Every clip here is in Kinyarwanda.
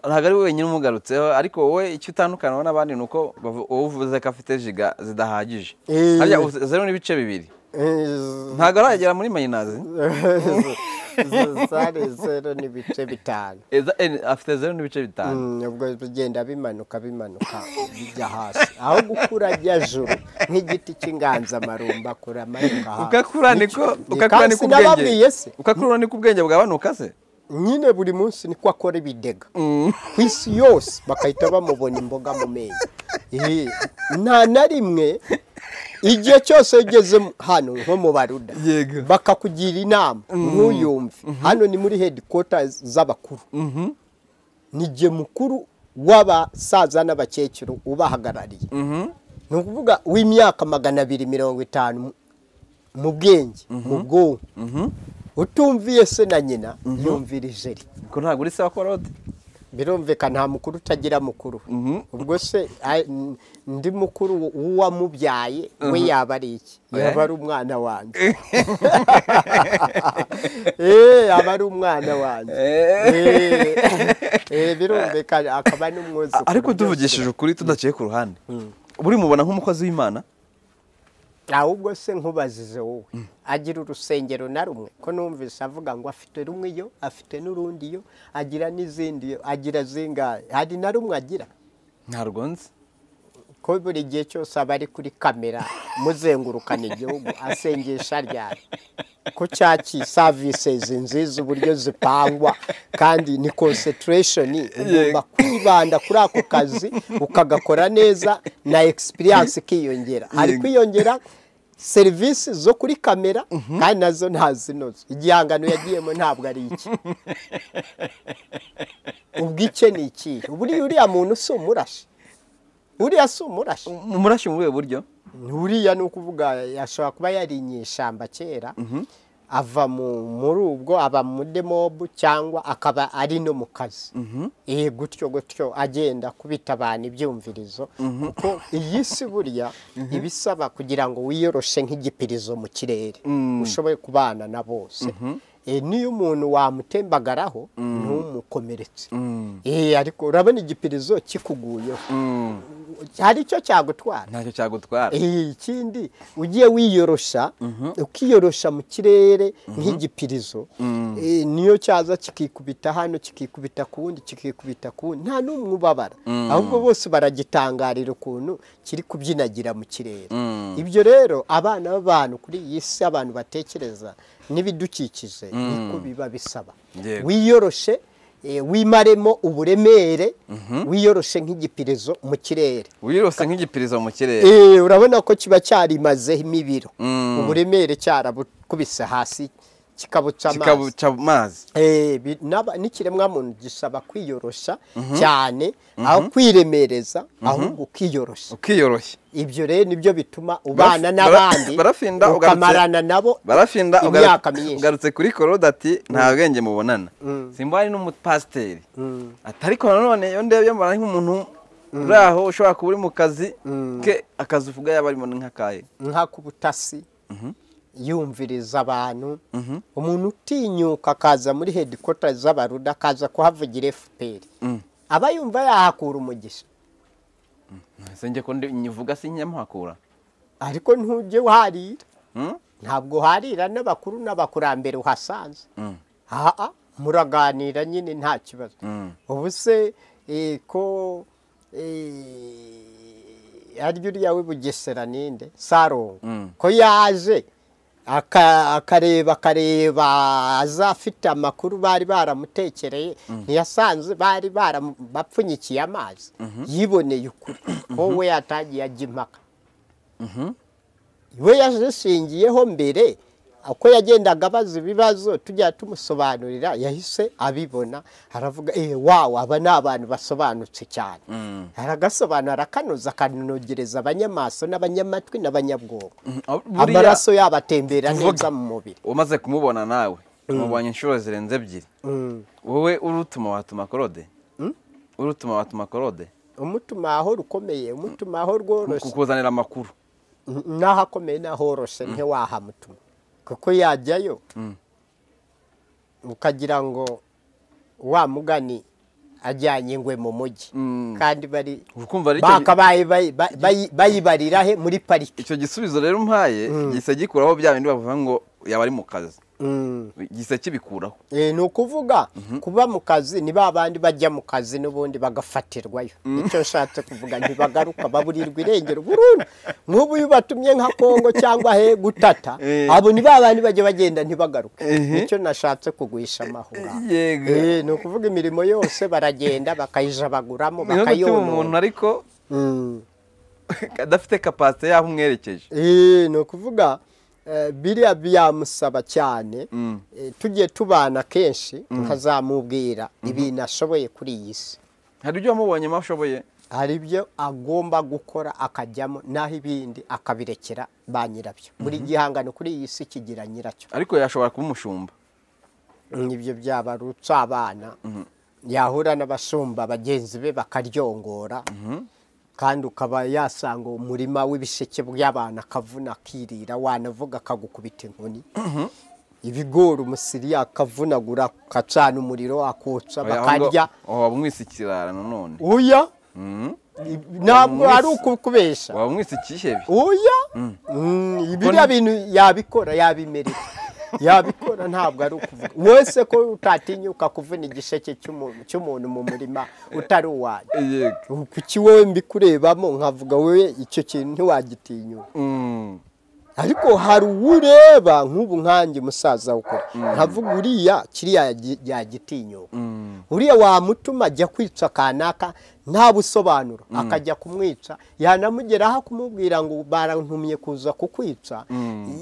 ntabwo ari wenyine umugarutseho ariko wowe icyo utandukanaho n'abandi ni uko bavu- wowe uvuze ko afite jiga zidahagije Eh. harya uvuze zeru n'ibice bibiri ntabwo aragera muri mayinazi zari zero n'ibice bitanu Eh, za- eh, afite zeru n'ibice bitanu Mm, ubwo bigenda bimanuka bimanuka bijya hasi aho gukura ajya juru nk'igiti cy'inganzamarumba kuramanuka hasi ukakura niko Nicyo- ukakura niko Kandi sinababwiye ubwenge se ukakura niko ubwenge bwabanuka se nyine buri munsi niko akora ibidega ku isi yose bagahita bamubona imboga mu meza Eh, nta na rimwe igihe cyose ugeze mu- hano nko mu baruda Yego. bakakugira inama ntuyumve hano ni muri hedikota z'abakuru ni jye mukuru w'abasaza n'abakecuru ubahagarariye ni ukuvuga w'imyaka magana abiri mirongo itanu mu- mu bwenge mu bwonko utumviye se na nyina yumvira ijeri ko ntabwo uri sawa korode birumvikana nta mukuru utagira mukuru ubwo se ay- n- ndi mukuru w'uwamubyaye we yaba ari iki yaba ari umwana wanjye Eh, aba ari umwana wanjye Eh. Eh, eh, birumvikana akaba n'umwuzukuru ariko byose tuvugishije ukuri tudaciye ku ruhande burimubona nk'umukozi w'imana ahubwo se nkubazize wowe agira urusengero na rumwe ko numvise avuga ngo afite rumwe iyo afite n'urundi iyo agira n'izindi iyo agira zingahe hari na rumwe agira ntabwo nzi ko buri gihe cyose aba ari kuri kamera muzengurukana igihugu asengesha ryari ko cyaki savisizi nziza uburyo zipangwa kandi ni konsetiresheni ugomba kwibanda kuri ako kazi ukagakora neza na egisipiriyanse ikiyongera hari Yego. kwiyongera serivisi zo kuri kamera kandi nazo ntazinoze igihangano yagiyemo ntabwo ari iki ubwike ni ikihe buriya uriya muntu si umurashi uriya si umurashi umurashyi mu buhe buryo uriya ni ukuvuga yashobora kuba yarinye ishyamba kera ava mu- muri ubwo aba muri mobu cyangwa akaba ari no mu kazi Eh, gutyo gutyo agenda kubita abantu ibyumvirizo kuko iyi si buriya ibisaba kugira ngo wiyoroshe nk'igipirizo mu kirere ushoboye kubana na bose Eh, niyo umuntu wamutembagaraho ntumukomeretse Eh, ariko urabona igipirizo kikuguyeho hari icyo cyagutwara ntacyo cyagutwara Eh, ikindi ugiye wiyorosha ukiyorosha mu kirere nk'igipirizo eh, niyo cyaza kikikubita hano kikikubita ku wundi kikikubita ku wundi nta n'umwe ubabara ahubwo bose baragitangarira ukuntu kiri kubyinagira mu kirere ibyo rero abana b'abantu kuri iyi si abantu batekereza n'ibidukikije niko biba bisaba Yego. wiyoroshe eh, wimaremo uburemere wiyoroshe nk'igipirizo mu kirere wirose nk'igipirizo mu kirere Eh, urabona ko kiba cyarimazeho imibiro uburemere cyarabukubise hasi kikabuca amazi kikabuca amazi Eh, bi- n'aba- n'ikiremwamuntu gisaba kwiyoroshya cyane aho kwiremereza ahubwo ukiyoroshya ukiyoroshya ibyo rero nibyo bituma bara- ubana n'abandi barafinda, ugarutse- ukamarana nabo barafinda ugaru- imyaka myinshi ugarutse kuri korode ati nta bwenge mubonana simba ari n'umupasiteri ati ariko nanone iyo ndebye mbona ari nk'umuntu uri aho ushobora kuba uri mu kazi ke akazi uvuga yaba arimo ni nk'akaye nka ku butasi yumviriza abantu umuntu utinyuka akaza muri hedikota z'abaruda akaza kuhavugira fpr aba yumva yahakura umugisha ese njye ko ndi- nyivuga si nyamuhakura ariko ntujye uharira Mm? ntabwo uharira n'abakuru n'abakurambere uhasanze aha muraganira nyine nta kibazo ubu se eh, ko eh, arya uriya w'i bugesera ninde sarongo ko yaje aka- akareba akareba azafite amakuru bari baramutekereye ntiyasanze bari baram- bapfunyikiye amazi yiboneye ukuri wowe yatagiye ajya impaka we yazishingiyeho mbere uko yagendaga abaza ibibazo tujya tumusobanurira yahise abibona aravuga eee wawu aba ni abantu basobanutse cyane aragasobanura arakanoza akanogereza abanyamaso n'abanyamatwi n'abanyabwonko Aho- buriya amaraso yabo atembera Tuvuge. neza mu mubiri umaze kumubona nawe umubonye inshuro zirenze ebyiri wowe urutuma watuma korode urutuma watuma korode umutuma aho rukomeye umutuma aho rworoshye kukuzanira amakuru n'aho akomeye n'aho horoshe ntiwahamutuma kuko yajyayo ukagira ngo wa mugani ajyanye ingwe mu mujyi Mm. kandi bari ukumva ari icyo gi- bakabaye bayi- bayi- bayi- bayibarira he muri pariki icyo gisubizo rero umpaye gisa gikuraho bya bindi bavuga ngo yaba ari mu kazi Mm. gisa kibikuraho Eh, ni ukuvuga kuba mu kazi ni ba bandi bajya mu kazi n'ubundi bagafatirwayo icyo nshatse kuvuga ntibagaruka baburirwa irengero burundu nk'ubu iyo ubatumye nka kongo cyangwa he gutata Eh. abo ni ba bandi bajya bagenda ntibagaruke Ehe. nicyo nashatse kugwisha amahura yego Eh, ni ukuvuga imirimo yose baragenda bakayijabaguramo niho gutuma umuntu bakayonona ariko Mm. adafite kapasite y'aho umwerekeje Eh, ni ukuvuga eh, biriya byamusaba cyane eh, tugiye tubana kenshi nkazamubwira ibintu ashoboye kuri iyi si hari ibyo wamubonyemo ashoboye hari ibyo agomba gukora akajyamo naho ibindi akabirekera ba nyirabyo buri gihangano kuri iyi si kigira nyiracyo ariko yashobora kuba umushumba ibyo byaba ari abana yahura n'abashumba bagenzi be bakaryongora kandi ukaba yasanga umurima w'ibisheke by'abana akavuna akirira wanavuga akagukubita inkoni ibigori umusiri akavunagura akacana umuriro akotsa Oya, ahubwo- bakarya oh, waba umwise ikirara nanone uya ntabwo ari ukukubesha waba umwise ikihebe uya Mm, biriya bintu yabikora yabimerera yabikora ntabwo ari ukuvuga wese ko utatinyuka kuvuna igisheke cy'umuntu cy'umuntu mu murima utari uwanjye yego kuki wowe mbikurebamo nkavuga wowe icyo kintu ntiwagitinyuka Mm. ariko hari uwureba nk'ubu nkanjye musaza ukora nkavuga uriya kiriya yagi- yagitinyuka Mm. uriya wamutuma ajya kwica kanaka nta busobanuro akajya kumwica yanamugeraho akumubwira ngo barantumye kuza kukwica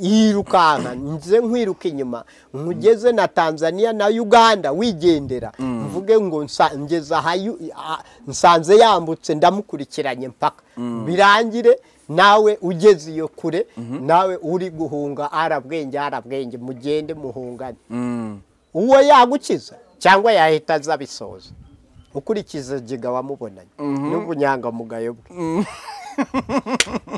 yirukanka nze nkwiruka inyuma nkugeze na tanzania na uganda wigendera mvuge ngo nsa- ngeze aha yu- a- nsanze yambutse ndamukurikiranye mpaka birangire nawe ugeze iyo kure nawe uri guhunga arabwenge arabwenge mugende muhungane Mm. uwo yagukiza cyangwa yahita aza abisoza ukurikiza giga wamubonanye n'ubunyangamugayo bwe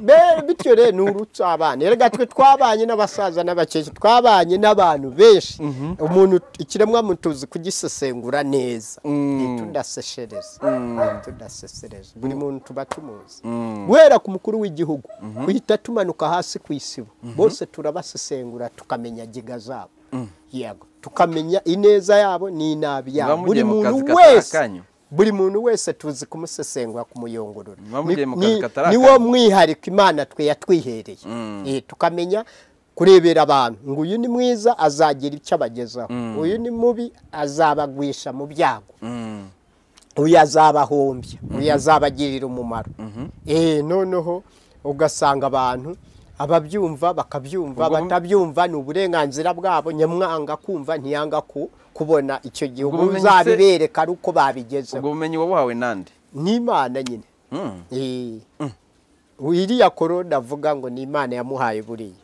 Be- bityo rero ni urutsa abana erega twe twabanye n'abasaza n'abakecuru twabanye n'abantu benshi umuntu ikiremwa mutuzi kugisesengura neza ntitudaseshereze ntitudasesereze buri muntu tuba tumuzi guhera ku mukuru w'igihugu uhita tumanuka hasi ku isibo bose turabasesengura tukamenya giga zabo yego tukamenya ineza yabo n'inabi yabo Muba buri mugiye mu muntu kazi katari wese akanyu? buri muntu wese tuzi kumusesengura kumuyungurura Muba mugiye mu Ni- kazi katari ni- akanyu? niwo mwihariko imana twe yatwihereye Eh, tukamenya kurebera abantu ngo uyu ni mwiza azagira icyo abagezaho uyu ni mubi azabagwisha mu byago Mm. uyu azabahombya uyu azabagirira umumaro Eh, noneho ugasanga abantu ababyumva bakabyumva Ubwo- batabyumva ni uburenganzira bwabo nyamwanga kumva ntiyanga ku kubona icyo gihugu Ubwo bumenyi se- uzabibereka ari uko ubwo babigezeho bumenyi wabuhawe nande n'imana nyine Mm. Eh, iriya korona avuga ngo ni imana yamuhaye buriya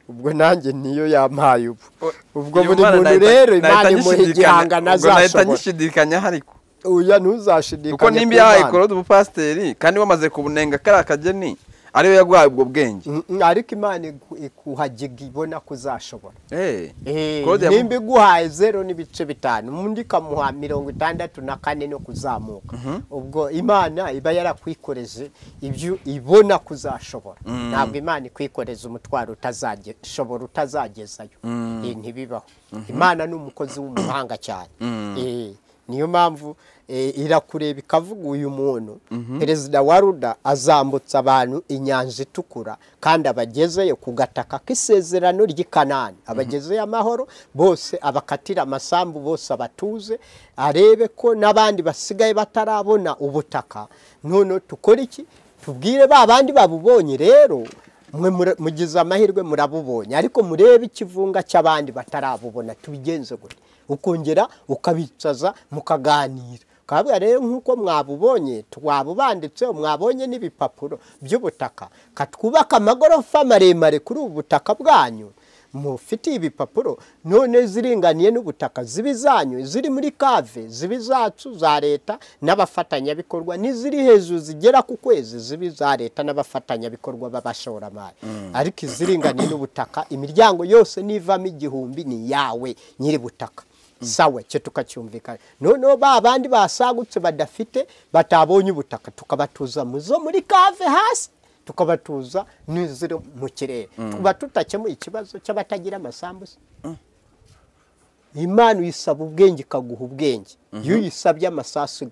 ubwo nanjye niyo yampaye ubu O- ubwo uyu buri mwana muntu nahita- rero nahita imana imuha nyishidikanya- igihangano ubwo nahita azashobora nyishidikanyaho ariko uya ntuzashidikanye kuko nimba ku yahaye Mana. korode ubupasiteri kandi wamaze kubunenga kariya kageni ariwe yaguhaye ubwo bwenge Mm, mm, ariko imana igu- ikuhagiga ibona ko uzashobora Eh, Eh, Claude yamu- nimba iguhaye zero n'ibice bitanu undi ikamuha mirongo itandatu na kane no kuzamuka ubwo imana iba yarakwikoreze ibyo ibona kuzashobora ntabwo imana ikwikoreza umutwaro utazashobora utazagezayo Eh, ntibibaho imana ni umukozi w'umuhanga cyane Eh, niyo mpamvu eh, irakureba ikavuga uyu muntu perezida wa ruda azambutsa abantu inyanja itukura kandi abagezeyo ku gataka k'isezerano ry'i kanani abagezeyo amahoro bose abakatira amasambu bose abatuze arebe ko n'abandi basigaye batarabona ubutaka noneho tukore iki tubwire ba bandi babubonye rero mwe mura- mugize amahirwe murabubonye ariko murebe ikivunga cy'abandi batarabubona tubigenze gute ukongera ukabicaza mukaganira kabwa rero nk'uko mwabubonye twabubanditseho mwabonye n'ibipapuro by'ubutaka katwubaka amagorofa maremare kuri ubu butaka bwanyu mufitiye ibipapuro none ziringaniye n'ubutaka ziba izanyu ziri muri kave ziba izacu za leta n'abafatanyabikorwa n'iziri hejuru zigera ku kwezi ziba iza leta n'abafatanyabikorwa b'abashoramari ariko iziringaniye n'ubutaka imiryango yose nivamo igihumbi ni iyawe nyiri butaka sawa cyo tukacyumvikana noneho ba bandi basagutse badafite batabonye ubutaka tukabatuza muzo muri kave hasi tukabatuza n'iziri mu kirere tuba tutakemuye ikibazo cy'abatagira amasambusa imana uyisaba ubwenge ikaguha ubwenge iyo uyisabye amasasu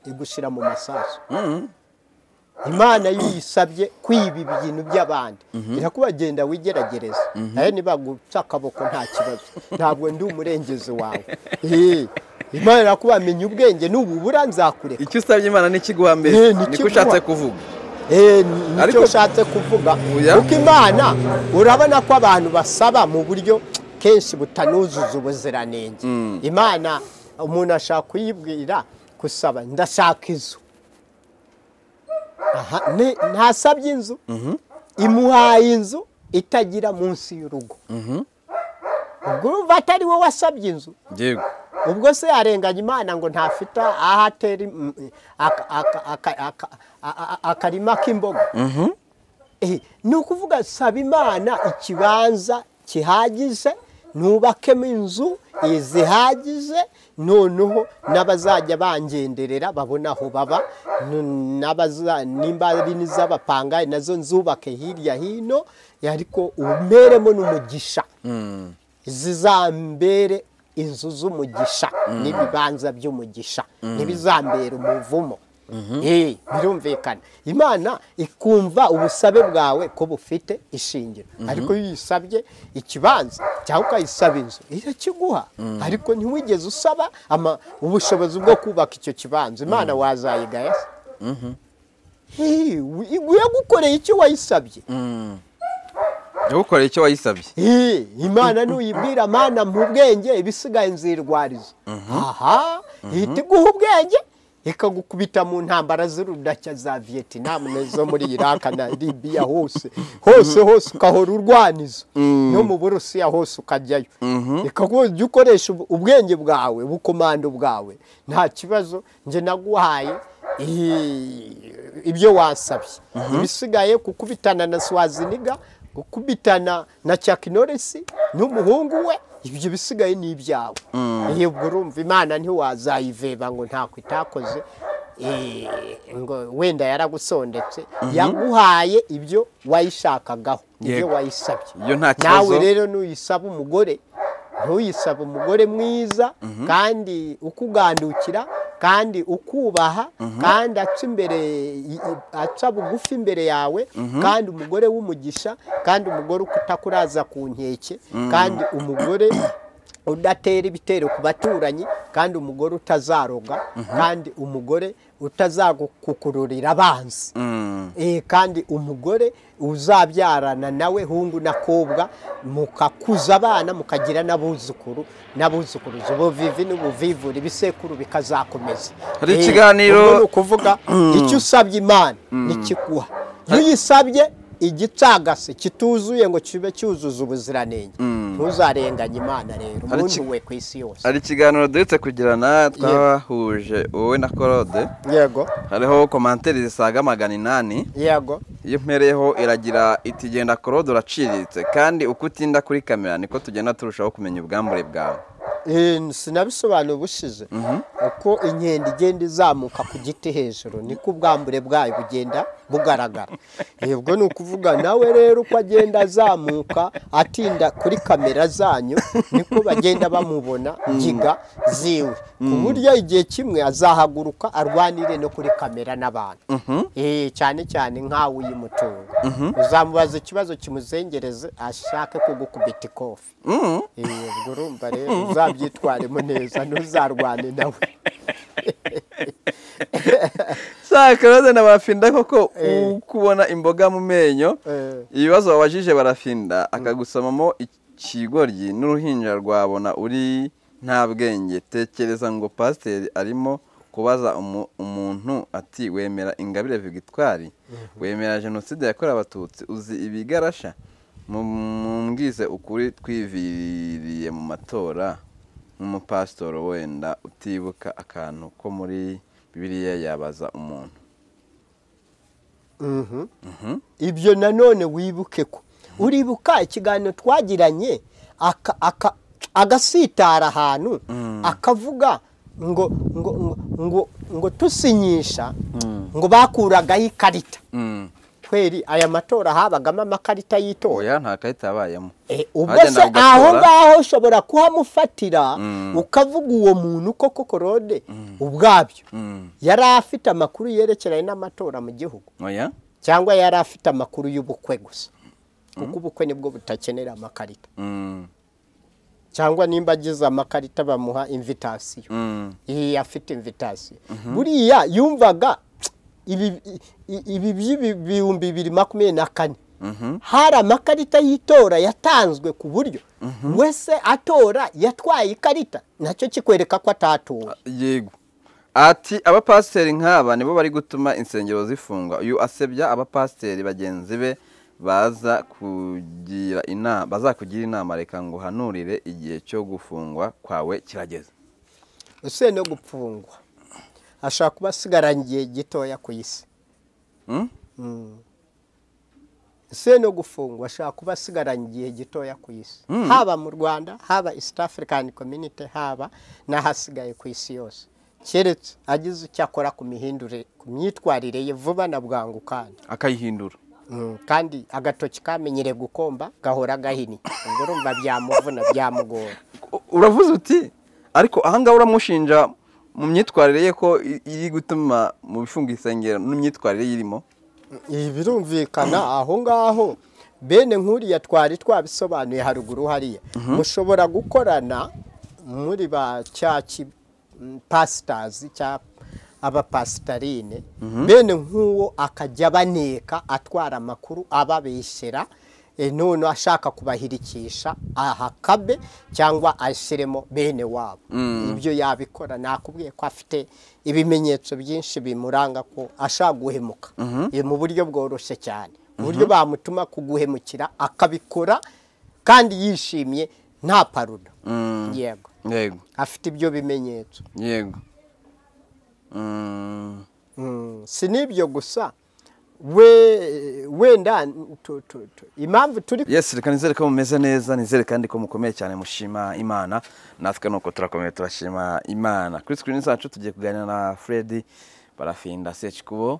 igushyira mu masasu imana iyo uyisabye kwiba ibintu by'abandi irakubagenda wigeragereza nawe nibagupfa akaboko nta kibazo ntabwo ndi umurengezi wawe Eh, imana irakubamenya ubwenge n'ububura nzakureka icyo usabye imana n'ikiguha mbere Eh, n'ikiguha. niko ushatse kuvuga Eh, ni- nicyo Ariko- ushatse kuvuga Oya. kuko imana urabona ko abantu basaba mu buryo kenshi butanuzuza ubuziranenge imana umuntu ashaka kuyibwira gusaba ndashaka inzu Aha, ne- ntasabye inzu imuhaye inzu itagira munsi y'urugo ubwo urumva atari we wasabye inzu yego ubwo se yarenganya imana ngo ntafite aho atera im- aka- aka- aka- aka- a- a- akarima k'imboga Eh, ni ukuvuga saba imana ikibanza kihagije nubakemo inzu eh, zihagije noneho n'abazajya bangenderera babona aho baba n- n'abaza- nimba ari n'iz'abapangayi nazo nzubake hirya hino ariko umeremo n'umugisha zizambere inzu z'umugisha n'ibibanza by'umugisha ntibizambere umuvumo Eh, birumvikana imana ikumva ubusabe bwawe ko bufite ishingiro ariko iyo uyisabye ikibanza cyangwa ukayisaba inzu irakiguha ariko ntiwigeze usaba ama- ubushobozi bwo kubaka icyo kibanza imana wazayigaya se Eh, yagukoreye icyo wayisabye yagukoreye icyo wayisabye Eh, imana nuyibwira mana mu bwenge ibisigaye nzirwariza aha ihita iguha ubwenge ikagukubita mu ntambara z'urudashya za viyetinam zo muri iraka na libiya hose hose hose ukahora urwaniza no mu burusiya hose ukajyayo ikaguha ujya ukoresha ub- ubwenge bwawe ubukomando bwawe nta kibazo njye naguhaye eh, ibyo wasabye ibisigaye kukubitana na swaziniga gukubitana na Chuck Norris n'umuhungu we ibyo bisigaye ni ibyawe iyo ubwo urumva imana ntiwazayiveba ngo ntako itakoze eh, ngo wenda yaragusondetse yaguhaye ibyo wayishakagaho ibyo Yego. wayisabye Iyo nta kibazo. nawe rero nuyisaba umugore ntuyisaba umugore mwiza kandi ukugandukira kandi ukubaha kandi aca imbere i- i- aca bugufi imbere yawe kandi umugore w'umugisha kandi umugore utakuraza ku nkeke kandi umugore udatera ibitero ku baturanyi kandi umugore utazaroga kandi umugore utazagukururira abanzi Mm. Eh, kandi umugore uzabyarana nawe hungu n'akobwa mukakuza abana mukagira n'abuzukuru n'abuzukuruza ubuvivi n'ubuvivure ibisekuru bikazakomeza Hari Eh, ikiganiro- ubwo ni ukuvuga icyo usabye imana nikiguha iyo uyisabye igicagase kituzuye ngo kibe cyuzuza ubuziranenge ntuzarenganye imana rero Hari umuntu iki- we ku isi yose hari ikiganiro duhetse kugirana twahuje wowe na korode yego hariho komanteri zisaga magana inani yego iyo mpereyeho iragira iti genda korode uraciriritse kandi uko utinda kuri kamera niko tugenda turushaho kumenya ubwambure bwawe Eh, sinabisobanura ubushize uko inkende igenda izamuka ku giti hejuru niko ubwambure bwayo bugenda bugaragara Eh, ubwo ni ukuvuga nawe rero uko agenda azamuka atinda kuri kamera zanyu niko bagenda bamubona ngiga ziwe ku buryo igihe kimwe azahaguruka arwanire no kuri kamera n'abantu Eh, cyane cyane nk'awe uyimutunga uzamubaza ikibazo kimuzengereze ashake kugukubita ikofi Mm. Eh, ubwo urumva rero uzabyitwaremo neza ntuzarwane nawe saa karode na barafinda koko Eh. ukubona imboga mu menyo Eh. ibibazo wabajije barafinda akagusomamo ikigoryi n'uruhinja rwabona uri nta bwenge tekereza ngo pasiteri arimo kubaza umu- umuntu ati wemera ingabire vigitwari wemera jenoside yakorewe abatutsi uzi ibigarasha mumbwize ukuri twiviriye mu matora nk'umupasitoro wenda utibuka akantu ko muri bibiliya yabaza umuntu Mhm. ibyo nanone wibuke ko uribuka ikiganiro twagiranye aka- aka- agasitara ahantu akavuga ngo ngo ngo ngo ngo tusinyisha ngo bakuragaho ikarita kweri aya matora habagamo amakarita y'itora oya nta karita yabayemo Eh, ubwo se Agenda ugatora. aho ngaho ushobora kuhamufatira ukavuga uwo muntu koko korode ubwabyo Mm. yari afite amakuru yerekeranye n'amatora mu gihugu oya cyangwa yari afite amakuru y'ubukwe gusa kuko ubukwe nibwo butakenera amakarita Mm. cyangwa nimba agize amakarita bamuha invitasiyo Mm. iyi afite invitasiyo buriya yumvaga ibi i- ibi by'ibihumbi bibiri makumyabiri na kane Mhm. hari amakarita y'itora yatanzwe ku buryo wese atora yatwaye ikarita nacyo kikwereka ko atatowe yego ati abapasiteri nk'aba nibo bari gutuma insengero zifungwa uyu asebya abapasiteri bagenzi be baza kugira inama bazakugira inama reka ngo uhanurire igihe cyo gufungwa kwawe kirageze ese no gupfungwa ashobora kuba asigaranye igihe gitoya ku isi Mm? ese no gufungwa ashobora kuba asigaranye igihe gitoya ku isi haba mu rwanda haba east african community haba n'ahasigaye ku isi yose keretse agize icyo akora ku mihindure ku myitwarire ye vuba na bwangu kandi akayihindura Mm, kandi agatoki kamenyere gukomba gahora gahinnye ubwo urumva byamuvuna byamugora U- uravuze uti ariko ahangaha uramushinja mu myitwarire ye ko i- iri gutuma mu bifunga insengero n'imyitwarire yirimo ibi birumvikana aho ngaho bene nk'uriya twari twabisobanuye haruguru hariya mushobora gukorana muri ba cyaki pasitazi cyangwa abapasitarine bene nk'uwo akajya abaneka atwara amakuru ababeshyera e, none ashaka kubahirikisha ahakabe cyangwa ashyiremo bene wabo ibyo yabikora nakubwiye ko afite ibimenyetso byinshi bimuranga ko ashaka guhemuka E, mu buryo bworoshye cyane uburyo bamutuma kuguhemukira akabikora kandi yishimye nta paruda yego yego afite ibyo bimenyetso yego Mm. Mm, si n'ibyo gusa we wenda tu- tu- tu- impamvu turi yes reka nizere ko mumeze neza nizere kandi ko mukomeye cyane mushima imana natwe nuko turakomeye turashima imana kuri screen zacu tugiye kuganira na fred barafinda sechikubo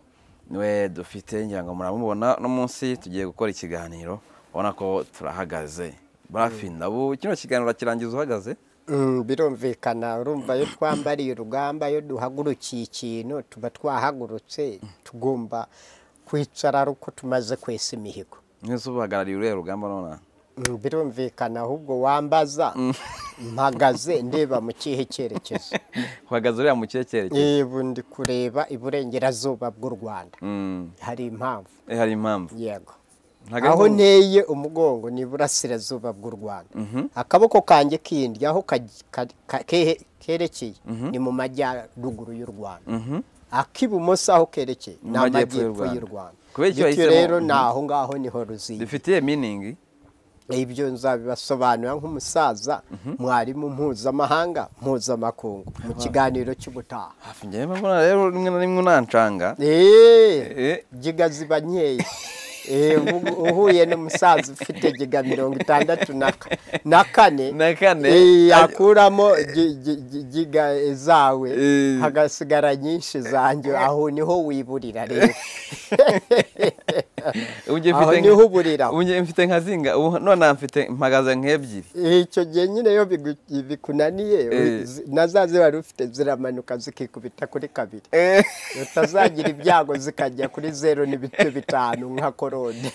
niwe dufite ngira ngo muramubona no munsi tugiye gukora ikiganiro ubona ko turahagaze barafinda ubu kino kiganiro kirangiza uhagaze Mm, birumvikana urumva iyo twambariye urugamba iyo duhagurukiye ikintu tuba twahagurutse tugomba kwicara ari uko tumaze kwesa imihigo neza ubahagarariye uriya rugamba nona Mm, birumvikana ahubwo wambaza mpagaze ndeba mu kihe cyerekezo uhagaze uriya mu kihe cyerekezo yebu ndi kureba iburengerazuba bw'u rwanda Mm. hari impamvu Eh, hari impamvu yego Ntago ari aho ngombwa. nteye umugongo ni iburasirazuba bw'u rwanda akaboko kanjye kindi aho kaj- ka- ka- kehe- kerekeye ni mu majyaruguru y'u rwanda ak'ibumoso aho kerekeye ni Mu majyepfo y'u amajyepfo Rwanda. y'u rwanda Kubera icyo bityo wahisemo- rero ni Mhm. aho ngaho niho ruziye bifitiye meaning ibyo nzabibasobanurira nk'umusaza mwarimu mpuzamahanga mpuzamakungu mu kiganiro cy'ubutaha hafi njyewe mbona rero rimwe na rimwe unancanga Eh. eee giga ziba nkeya Eh, ubu- uhuye n'umusaza ufite giga mirongo itandatu na ka- na kane Na kane. eh, akuramo gi- gi- gi- giga zawe Eh. hagasigara nyinshi zanjye aho niho wiburira rero Ubu njye Aho mfite niho nka- uburira. ubu njye mfite nka zinga ubu none mfite mpagaze nk'ebyiri icyo gihe nyine iyo bigu- bikunaniye Eh. zi- na za ziba ufite ziramanuka zikikubita kuri kabiri utazagira ibyago zikajya kuri zeru n'ibice bitanu nka korode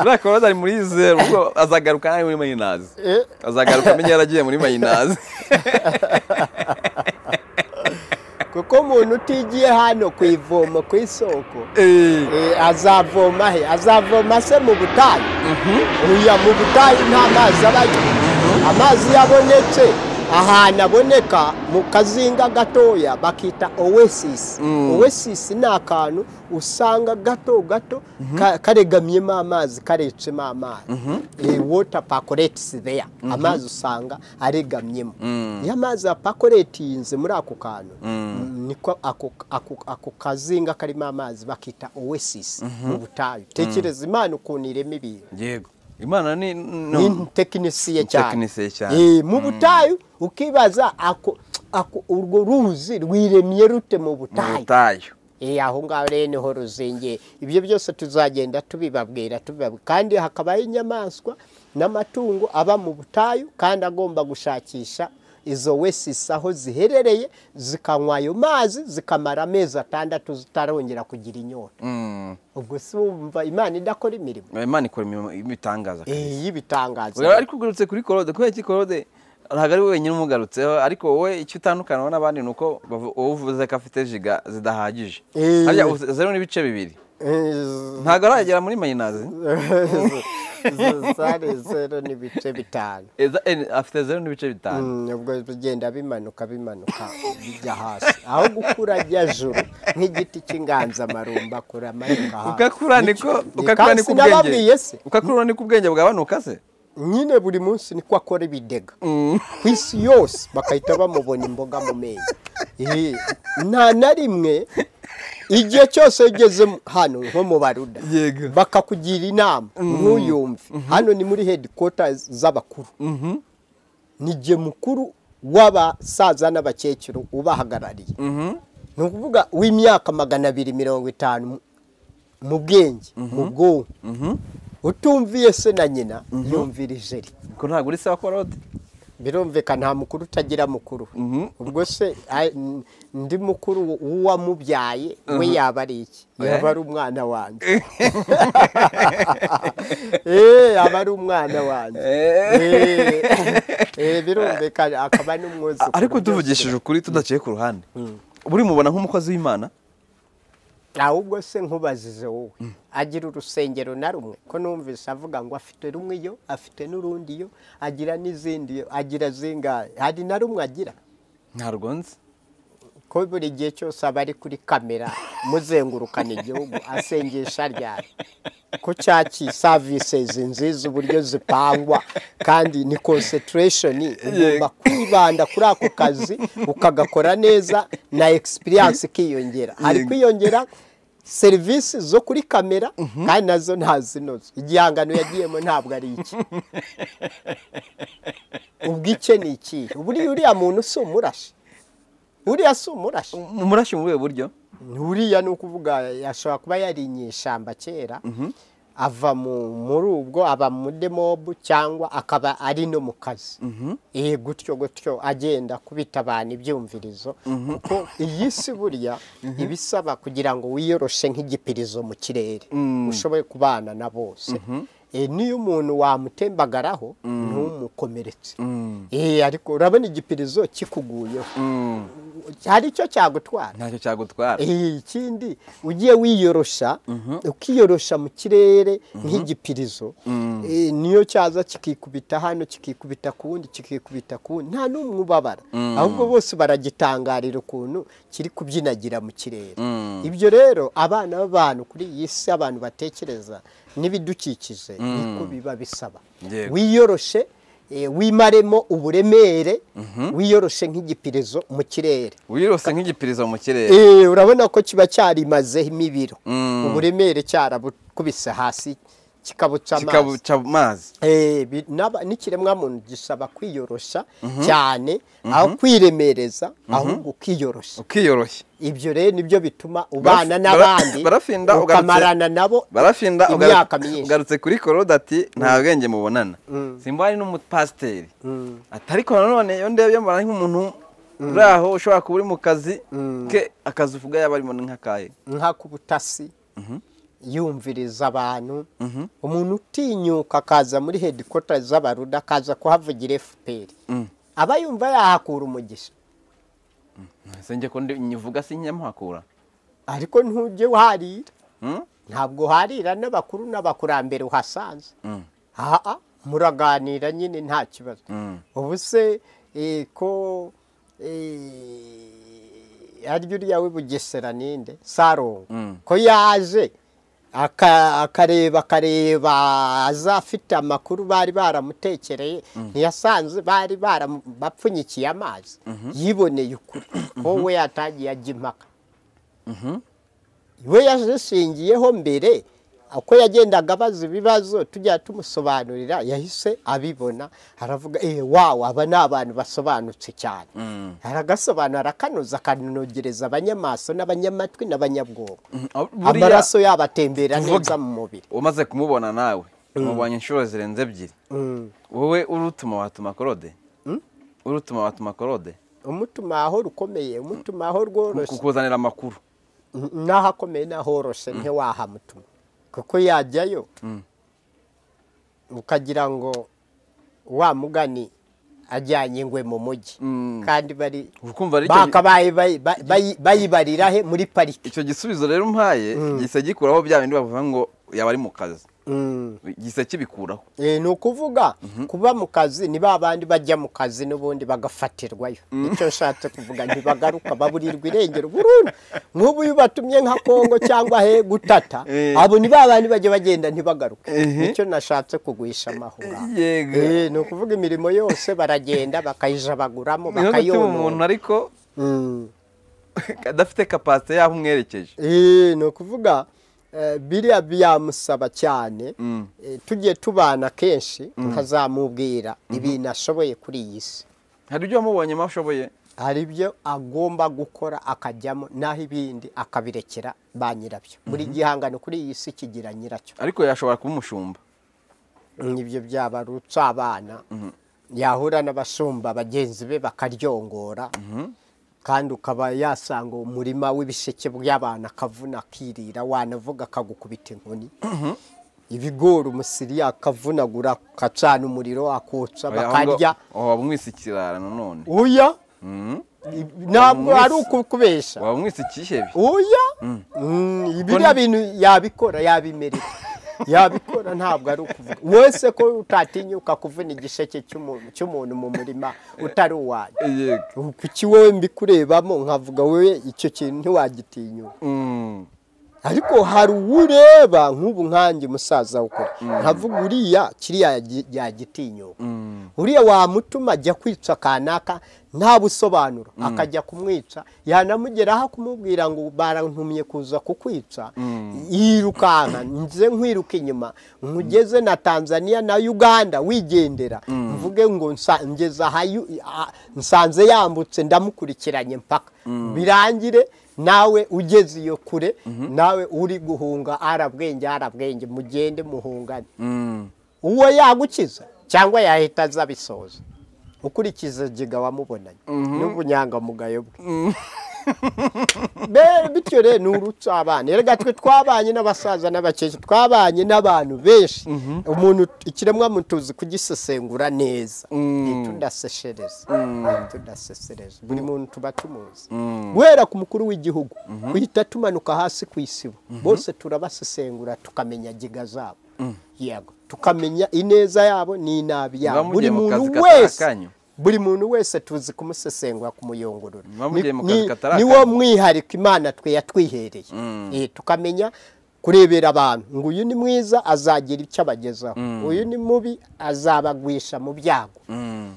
uriya koroza ari muri zeru ubwo azagaruka ari muri mayinazi Eh. azagaruka amenye yaragiye muri mayinazi kuko umuntu utigiye hano ku ivomo ku isoko Eh. eh, azavoma he azavoma se mu butayu uya mu butayu nta mazi abayo amazi yabonetse ahantu aboneka mu kazinga gatoya bakita oasis oasis ni akantu usanga gato gato ka- karegamyemo amazi karecemo amazi Eh, water percolates there amazi usanga aregamyemo iyo amazi apakoretinze muri ako kantu niko ako- ako ako kazinga karimo amazi bakita oasis mu butayu tekereza imana ukuntu irema ibintu yego imana ni ni tekinisiye cyane tekinisiye cyane Eh, mu butayu ukibaza ako ako urwo ruzi rwiremye rute mu mu butayu butayu Eh, aho ngaho rero niho ruzingiye ibyo byose tuzagenda tubibabwira tubibabwira kandi hakabaho inyamaswa n'amatungo aba mu butayu kandi agomba gushakisha izo wesisi aho ziherereye zikanywa ayo mazi zikamara amezi atandatu zitarongera kugira inyota Mm. ubwo si wumva imana idakora imirimo imana ikora imirimo ibitangaza Eh, y'ibitangaza Urabona, ariko ugarutse kuri korode kubera iki korode ntabwo ari we wenyine umugarutseho ariko wowe icyo utandukanaho n'abandi ni uko bavu- wowe uvuze ko afite jiga zidahagije Eh. harya uze- zero n'ibice bibiri Eh, ntabwo aragera muri mayinazi zari zero n'ibice bitanu Eza- eh, afite zero n'ibice bitanu Mm, ubwo bigenda bimanuka bimanuka bijya hasi aho gukura ajya juru nk'igiti cy'inganzamarumba kuramanuka hasi ukakura niko Ni- ni ukakura kandi niko sinababwiye ubwenge se ukakura niko ubwenge bwabanuka se nyine buri munsi niko akora ibidega ku isi yose bagahita bamubona imboga mu mezi Eh, nta na rimwe igihe cyose ugeze mu- hano nko mu baruda Yego. bakakugira inama ntuyumve hano ni muri hedikota z'abakuru ni jye mukuru w'abasaza n'abakecuru ubahagarariye ni ukuvuga w'imyaka magana abiri mirongo itanu mu- mu bwenge mu bwonko utumviye se na nyina yumvira ijeri ko ntabwo uri se wa korode birumvikana nta mukuru utagira mukuru Mhm. ubwo se a- n- ndi mukuru w'uwamubyaye we yaba ari iki yaba ari umwana wanjye Eh, aba ari umwana wanjye Eh. Eh, eh, birumvikana akaba n'umwuzukuru ariko byose tuvugishije ukuri tudaciye ku ruhande buri mubona nk'umukozi w'imana ahubwo se nkubazije wowe agira urusengero na rumwe ko numvise avuga ngo afite rumwe iyo afite n'urundi iyo agira n'izindi iyo agira zingahe hari na rumwe agira ntabwo nzi ko buri gihe cyose aba ari kuri kamera muzengurukana igihugu asengesha ryari ko cyaki savisizi nziza uburyo zipangwa kandi ni konsentirashoni ugomba kwibanda kuri ako kazi ukagakora neza na egisipiriyanse ikiyongera hari Yego. kwiyongera serivisi zo kuri kamera kandi nazo ntazinoze igihangano yagiyemo ntabwo ari iki ubwike ni ikihe buriya uriya muntu si umurashi uriya si umurashi umurashi mu buhe buryo uriya ni ukuvuga ashobora kuba yari inyeshyamba kera ava mu- muri ubwo aba muri mobu cyangwa akaba ari no mu kazi Eh, gutyo gutyo agenda kubita abantu ibyumvirizo kuko iyi si burya ibisaba kugira ngo wiyoroshe nk'igipirizo mu kirere ushoboye kubana na bose Eh, niyo umuntu wamutembagaraho ntumukomeretse Eh, ariko urabona igipirizo kikuguyeho hari icyo cyagutwara ntacyo cyagutwara Eh, ikindi ugiye wiyorosha ukiyorosha mu kirere nk'igipirizo eh, niyo cyaza kikikubita hano kikikubita ku wundi kikikubita ku wundi nta n'umwe ubabara ahubwo bose baragitangarira ukuntu kiri kubyinagira mu kirere ibyo rero abana b'abantu kuri iyi si abantu batekereza n'ibidukikije niko biba bisaba Yego. wiyoroshe eh, wimaremo uburemere wiyoroshe nk'igipirizo mu kirere wirose nk'igipirizo mu kirere Eh, urabona ko kiba cyarimazeho imibiro Mm. uburemere cyarabukubise hasi kikabuca amazi kikabuca amazi Eh, bi- n'aba- n'ikiremwamuntu gisaba kwiyorosha cyane aho kwiremereza ahubwo ukiyoroshya ukiyoroshya ibyo rero nibyo bituma ubana bara- n'abandi barafinda ugarutse- ukamarana nabo barafinda ugaru- Imyaka myinshi. ugarutse kuri korode ati nta bwenge mubonana simbari n'umupasiteri ati ariko nanone iyo ndebye mbona ari nk'umuntu uri aho ushobora kuba uri mu kazi ke akazi uvuga yaba arimo ni nk'akahe nka ku butasi yumviriza abantu umuntu utinyuka akaza muri hedikota z'abaruda akaza kuhavugira fpr aba yumva yahakura umugisha sinjye ko ndi- nyivuga si nyamuhakura ariko ntujye uharira Mm? ntabwo uharira n'abakuru n'abakurambere uhasanze aha muraganira nyine nta kibazo ubu se eh, ko eh, arya uriya w'i bugesera ninde sarongo ko yaje aka- akareba akareba azafite amakuru bari baramutekereye ntiyasanze bari baram- bapfunyikiye amazi yiboneye ukuri wowe yatangiye ajya impaka we yashingiyeho mbere uko yagendaga abaza ibibazo tujya tumusobanurira yahise abibona aravuga eee wawu aba ni abantu basobanutse cyane aragasobanura arakanoza akanogereza abanyamaso n'abanyamatwi n'abanyabwonko amaraso yabo atembera neza mu mubiri umaze kumubona nawe umubonye inshuro zirenze ebyiri wowe urutuma watuma korode urutuma watuma korode umutuma aho rukomeye umutuma aho rworoshye kukuzanira amakuru n'aho akomeye n'aho horoshe ntiwahamutuma kuko yajyayo ukagira ngo wa mugani ajyanye ingwe mu mujyi kandi bari ukumva ari icyo bakabaye bayi- bayi- bayi- bayibarira he muri pariki icyo gisubizo rero umpaye gisa gikuraho bya bindi bavuga ngo yaba ari mu kazi Mm. gisa kibikuraho Eh, ni ukuvuga kuba mu kazi ni ba bandi bajya mu kazi n'ubundi bagafatirwayo nicyo nshatse kuvuga ntibagaruka baburirwa irengero burundu nk'ubu iyo ubatumye nka kongo cyangwa he gutata Eh. abo ni ba bandi bajya bagenda ntibagaruke Ehe. nicyo nashatse kugwisha amaho ngaho yego Eh, ni ukuvuga imirimo yose baragenda bakayijabaguramo niho gutuma umuntu bakayonona ariko Mm. adafite kapasite y'aho umwerekeje Eh, ni ukuvuga eh, biriya byamusaba cyane eh, tugiye tubana kenshi nkazamubwira ibintu ashoboye kuri iyi si hari ibyo wamubonyemo ashoboye hari ibyo agomba gukora akajyamo naho ibindi akabirekera ba nyirabyo buri gihangano kuri iyi si kigira nyiracyo ariko yashobora kuba umushumba ibyo byaba ari abana yahura n'abashumba bagenzi be bakaryongora kandi ukaba yasanga umurima w'ibisheke by'abantu akavuna akirira wanavuga akagukubita inkoni ibigori umusiri akavunagura akacana umuriro akotsa Oya, ahubwo- bakarya oh, waba umwise ikirara nanone uya Mhm. ntabwo Umunsi- ari ukubesha waba umwise ikihebe uya Mm, biriya bintu yabikora yabimerera yabikora ntabwo ari ukuvuga wese ko utatinyuka kuvuna igisheke cy'umuntu cy'umuntu mu murima utari uwanyu yego kuki wowe mbikurebamo nkavuga wowe icyo kintu ntiwagitinyuka Mm. ariko hari uwureba nk'ubu nkanjye musaza ukora nkavuga uriya kiriya yagi- yagitinyuka Mm. uriya wamutuma ajya kwica kanaka nta busobanuro akajya kumwica yanamugeraho kumubwira ngo barantumye kuza kukwica yirukanka nze nkwiruka inyuma nkugeze na tanzania na uganda wigendera mvuge ngo nsa- ngeze aha yu- a- nsanze yambutse ndamukurikiranye mpaka birangire nawe ugeze iyo kure nawe uri guhunga arabwenge arabwenge mugende muhungane Mm. uwo yagukiza cyangwa yahita aza bisoza ukurikiza giga wamubonanye n'ubunyangamugayo bwe Be- bityo rero ni urutsa abana erega twe twabanye n'abasaza n'abakecuru twabanye n'abantu benshi umuntu ikiremwa mutuzi kugisesengura neza ntitudaseshereze ntitudasesereze buri muntu tuba tumuzi guhera ku mukuru w'igihugu uhita tumanuka hasi ku isibo bose turabasesengura tukamenya giga zabo yego tukamenya ineza yabo n'inabi yabo Muba buri mugiye mu muntu kazi katari wese akanyu? buri muntu wese tuzi kumusesengura kumuyungurura Muba mugiye mu Ni- kazi ni- katari ni akanyu? wo mwihariko imana twe yatwihereye Eh, tukamenya kurebera abantu ngo uyu ni mwiza azagira icyo abagezaho uyu ni mubi azabagwisha mu byago Mm.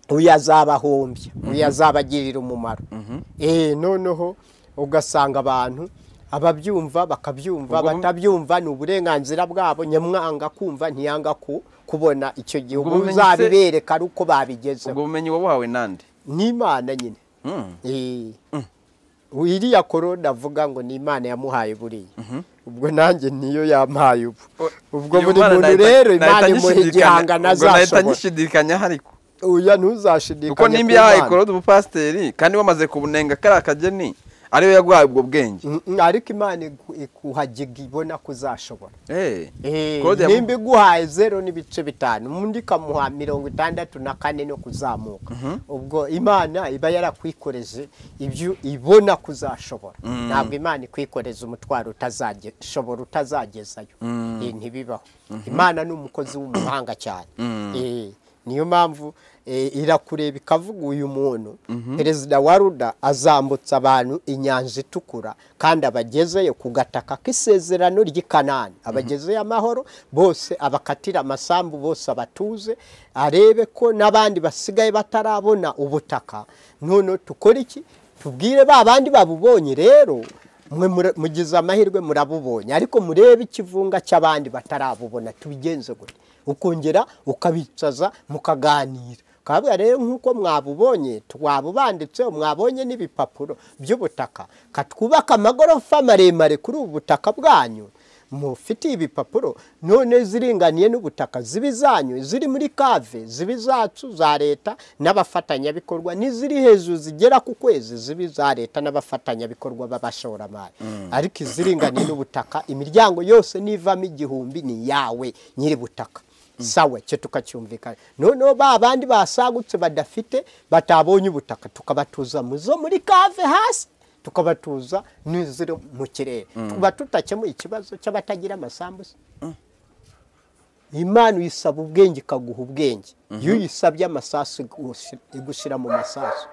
uyu azabahombya uyu azabagirira umumaro Eh, noneho ugasanga abantu ababyumva bakabyumva Ubwo- batabyumva ni uburenganzira bwabo nyamwanga kumva ntiyanga ku kubona icyo gihugu Ubwo bumenyi se- uzabibereka ari uko ubwo babigezeho bumenyi wabuhawe nande n'imana nyine Mm. Eh, iriya korona avuga ngo ni imana yamuhaye buriya ubwo nanjye niyo yampaye ubu O- ubwo iyo buri Mana muntu nahita- rero nahita imana imuha nyishidikanya- igihangano ubwo nahita azashobora nyishidikanyaho ariko oya ntuzashidikanye kuko nimba ku yahaye Mana. korode ubupasiteri kandi wamaze kubunenga kariya akageni ariwe yaguhaye ubwo bwenge Mm, mm, ariko imana igu- ikuhagiga ibona ko uzashobora Eh, Eh, Claude yamu- nimba iguhaye zero n'ibice bitanu undi ikamuha mirongo itandatu na kane no kuzamuka ubwo imana iba yarakwikoreze ibyo ibona kuzashobora ntabwo imana ikwikoreza umutwaro utazashobora utazagezayo Eh, ntibibaho imana ni umukozi w'umuhanga cyane Eh, niyo mpamvu eh, irakureba ikavuga uyu muntu perezida wa ruda azambutsa abantu inyanja itukura kandi abagezeyo ku gataka k'isezerano ry'i kanani abagezeyo amahoro bose abakatira amasambu bose abatuze arebe ko n'abandi basigaye batarabona ubutaka noneho tukore iki tubwire ba bandi babubonye rero mwe mura- mugize amahirwe murabubonye ariko murebe ikivunga cy'abandi batarabubona tubigenze gute ukongera ukabicaza mukaganira kabwa rero nk'uko mwabubonye twabubanditseho mwabonye n'ibipapuro by'ubutaka katwubaka amagorofa maremare kuri ubu butaka bwanyu mufitiye ibipapuro none ziringaniye n'ubutaka ziba izanyu ziri muri kave ziba izacu za leta n'abafatanyabikorwa n'iziri hejuru zigera ku kwezi ziba iza leta n'abafatanyabikorwa b'abashoramari ariko iziringaniye n'ubutaka imiryango yose nivamo igihumbi ni iyawe nyiri butaka sawa cyo tukacyumvikana noneho ba bandi basagutse badafite batabonye ubutaka tukabatuza mu zo muri kave hasi tukabatuza n'iziri mu kirere tuba tutakemuye ikibazo cy'abatagira amasambu se imana uyisaba ubwenge ikaguha ubwenge iyo uyisabye amasasu igushi- igushyira mu masasu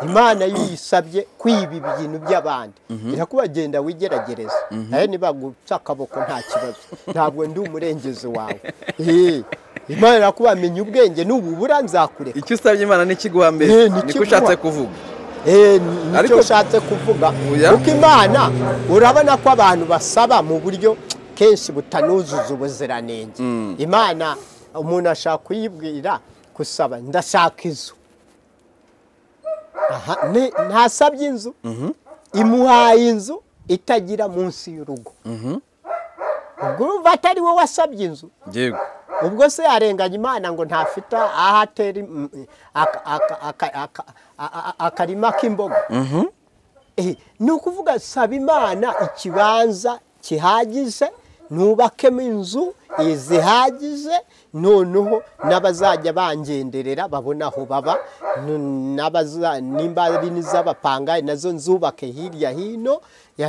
imana iyo uyisabye kwiba ibintu by'abandi irakubagenda wigeragereza nayo nibagupfa akaboko nta kibazo ntabwo ndi umurengezi wawe Eh, imana irakubamenya ubwenge n'ububura nzakureka icyo usabye imana n'ikiguha mbere Eh, ni niko kiguha. ushatse kuvuga Eh, ni- nicyo Ariko- ushatse kuvuga Oya. kuko imana urabona ko abantu basaba mu buryo kenshi butanuzuza ubuziranenge imana umuntu ashaka kuyibwira gusaba ndashaka inzu Aha, ne- ntasabye inzu imuhaye inzu itagira munsi y'urugo ubwo urumva atari wowe wasabye inzu yego ubwo se yarenganya imana ngo ntafite aho atera im- aka- aka- aka- aka- a- a- a- akarima k'imboga Eh, ni ukuvuga saba imana ikibanza kihagije nubakemo inzu eh, zihagije noneho n'abazajya bangenderera babona aho baba n- n'abaza- nimba ari n'iz'abapangayi nazo nzubake hirya hino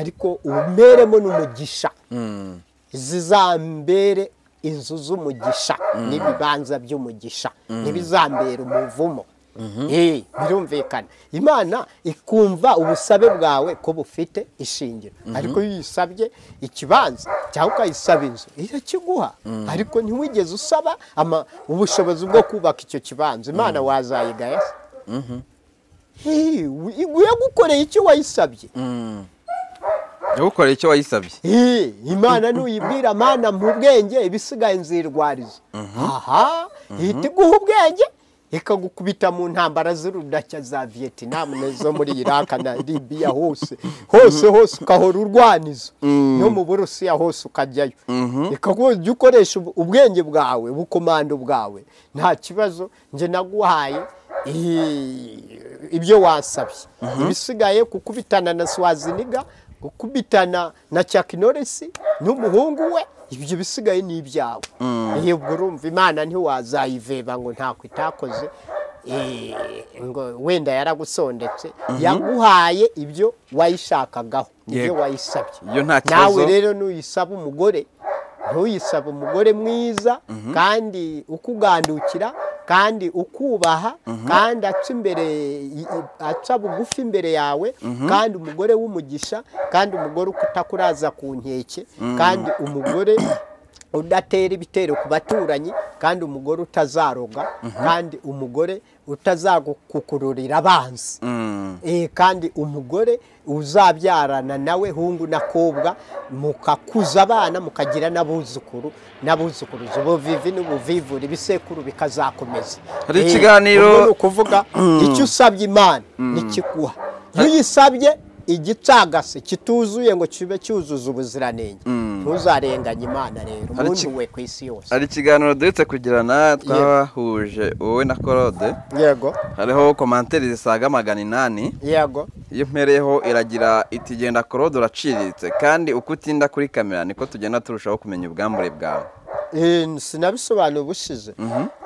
ariko umeremo n'umugisha zizambere inzu z'umugisha n'ibibanza by'umugisha ntibizambere umuvumo Eh, birumvikana imana ikumva ubusabe bwawe ko bufite ishingiro ariko iyo uyisabye ikibanza cyangwa ukayisaba inzu irakiguha ariko ntiwigeze usaba ama- ubushobozi bwo kubaka icyo kibanza imana wazayigaya se? Eh, yagukoreye icyo wayisabye yagukoreye icyo wayisabye Eh, imana nuyibwira mana mu bwenge ibisigaye nzirwariza aha ihita iguha ubwenge ikagukubita mu ntambara z'urudashya za viyetinam n'izo muri iraka na libiya hose hose hose ukahora urwaniza no mu burusiya hose ukajyayo ikaguha ujya ukoresha ub- ubwenge bwawe ubukomando bwawe nta kibazo njye naguhaye eh, ibyo wasabye ibisigaye kukubitana na swaziniga gukubitana na Chuck Norris n'umuhungu we ibyo bisigaye ni ibyawe iyo ubwo urumva imana ntiwazayiveba ngo ntako itakoze eh, ngo wenda yaragusondetse yaguhaye ibyo wayishakagaho ibyo Yego. wayisabye Iyo nta kibazo. nawe rero nuyisaba umugore ntuyisaba umugore mwiza kandi ukugandukira kandi ukubaha kandi aca imbere i- i- aca bugufi imbere yawe kandi umugore w'umugisha kandi umugore utakuraza ku nkeke kandi umugore udatera ibitero ku baturanyi kandi umugore utazaroga kandi umugore utazagukururira abanzi Eh, kandi umugore uzabyarana nawe hungu n'akobwa mukakuza abana mukagira n'abuzukuru n'abuzukuruza ubuvivi n'ubuvivure ibisekuru bikazakomeza Hari Eh, ikiganiro- ubwo ni ukuvuga icyo usabye imana nikiguha iyo uyisabye igicagase kituzuye ngo kibe cyuzuza ubuziranenge ntuzarenganye imana rero Hari umuntu iki- we ku isi yose hari ikiganiro duhetse kugirana twahuje wowe na korode yego hariho komanteri zisaga magana inani yego iyo mpereyeho iragira iti genda korode uraciriritse kandi uko utinda kuri kamera niko tugenda turushaho kumenya ubwambure bwawe Eh, sinabisobanura ubushize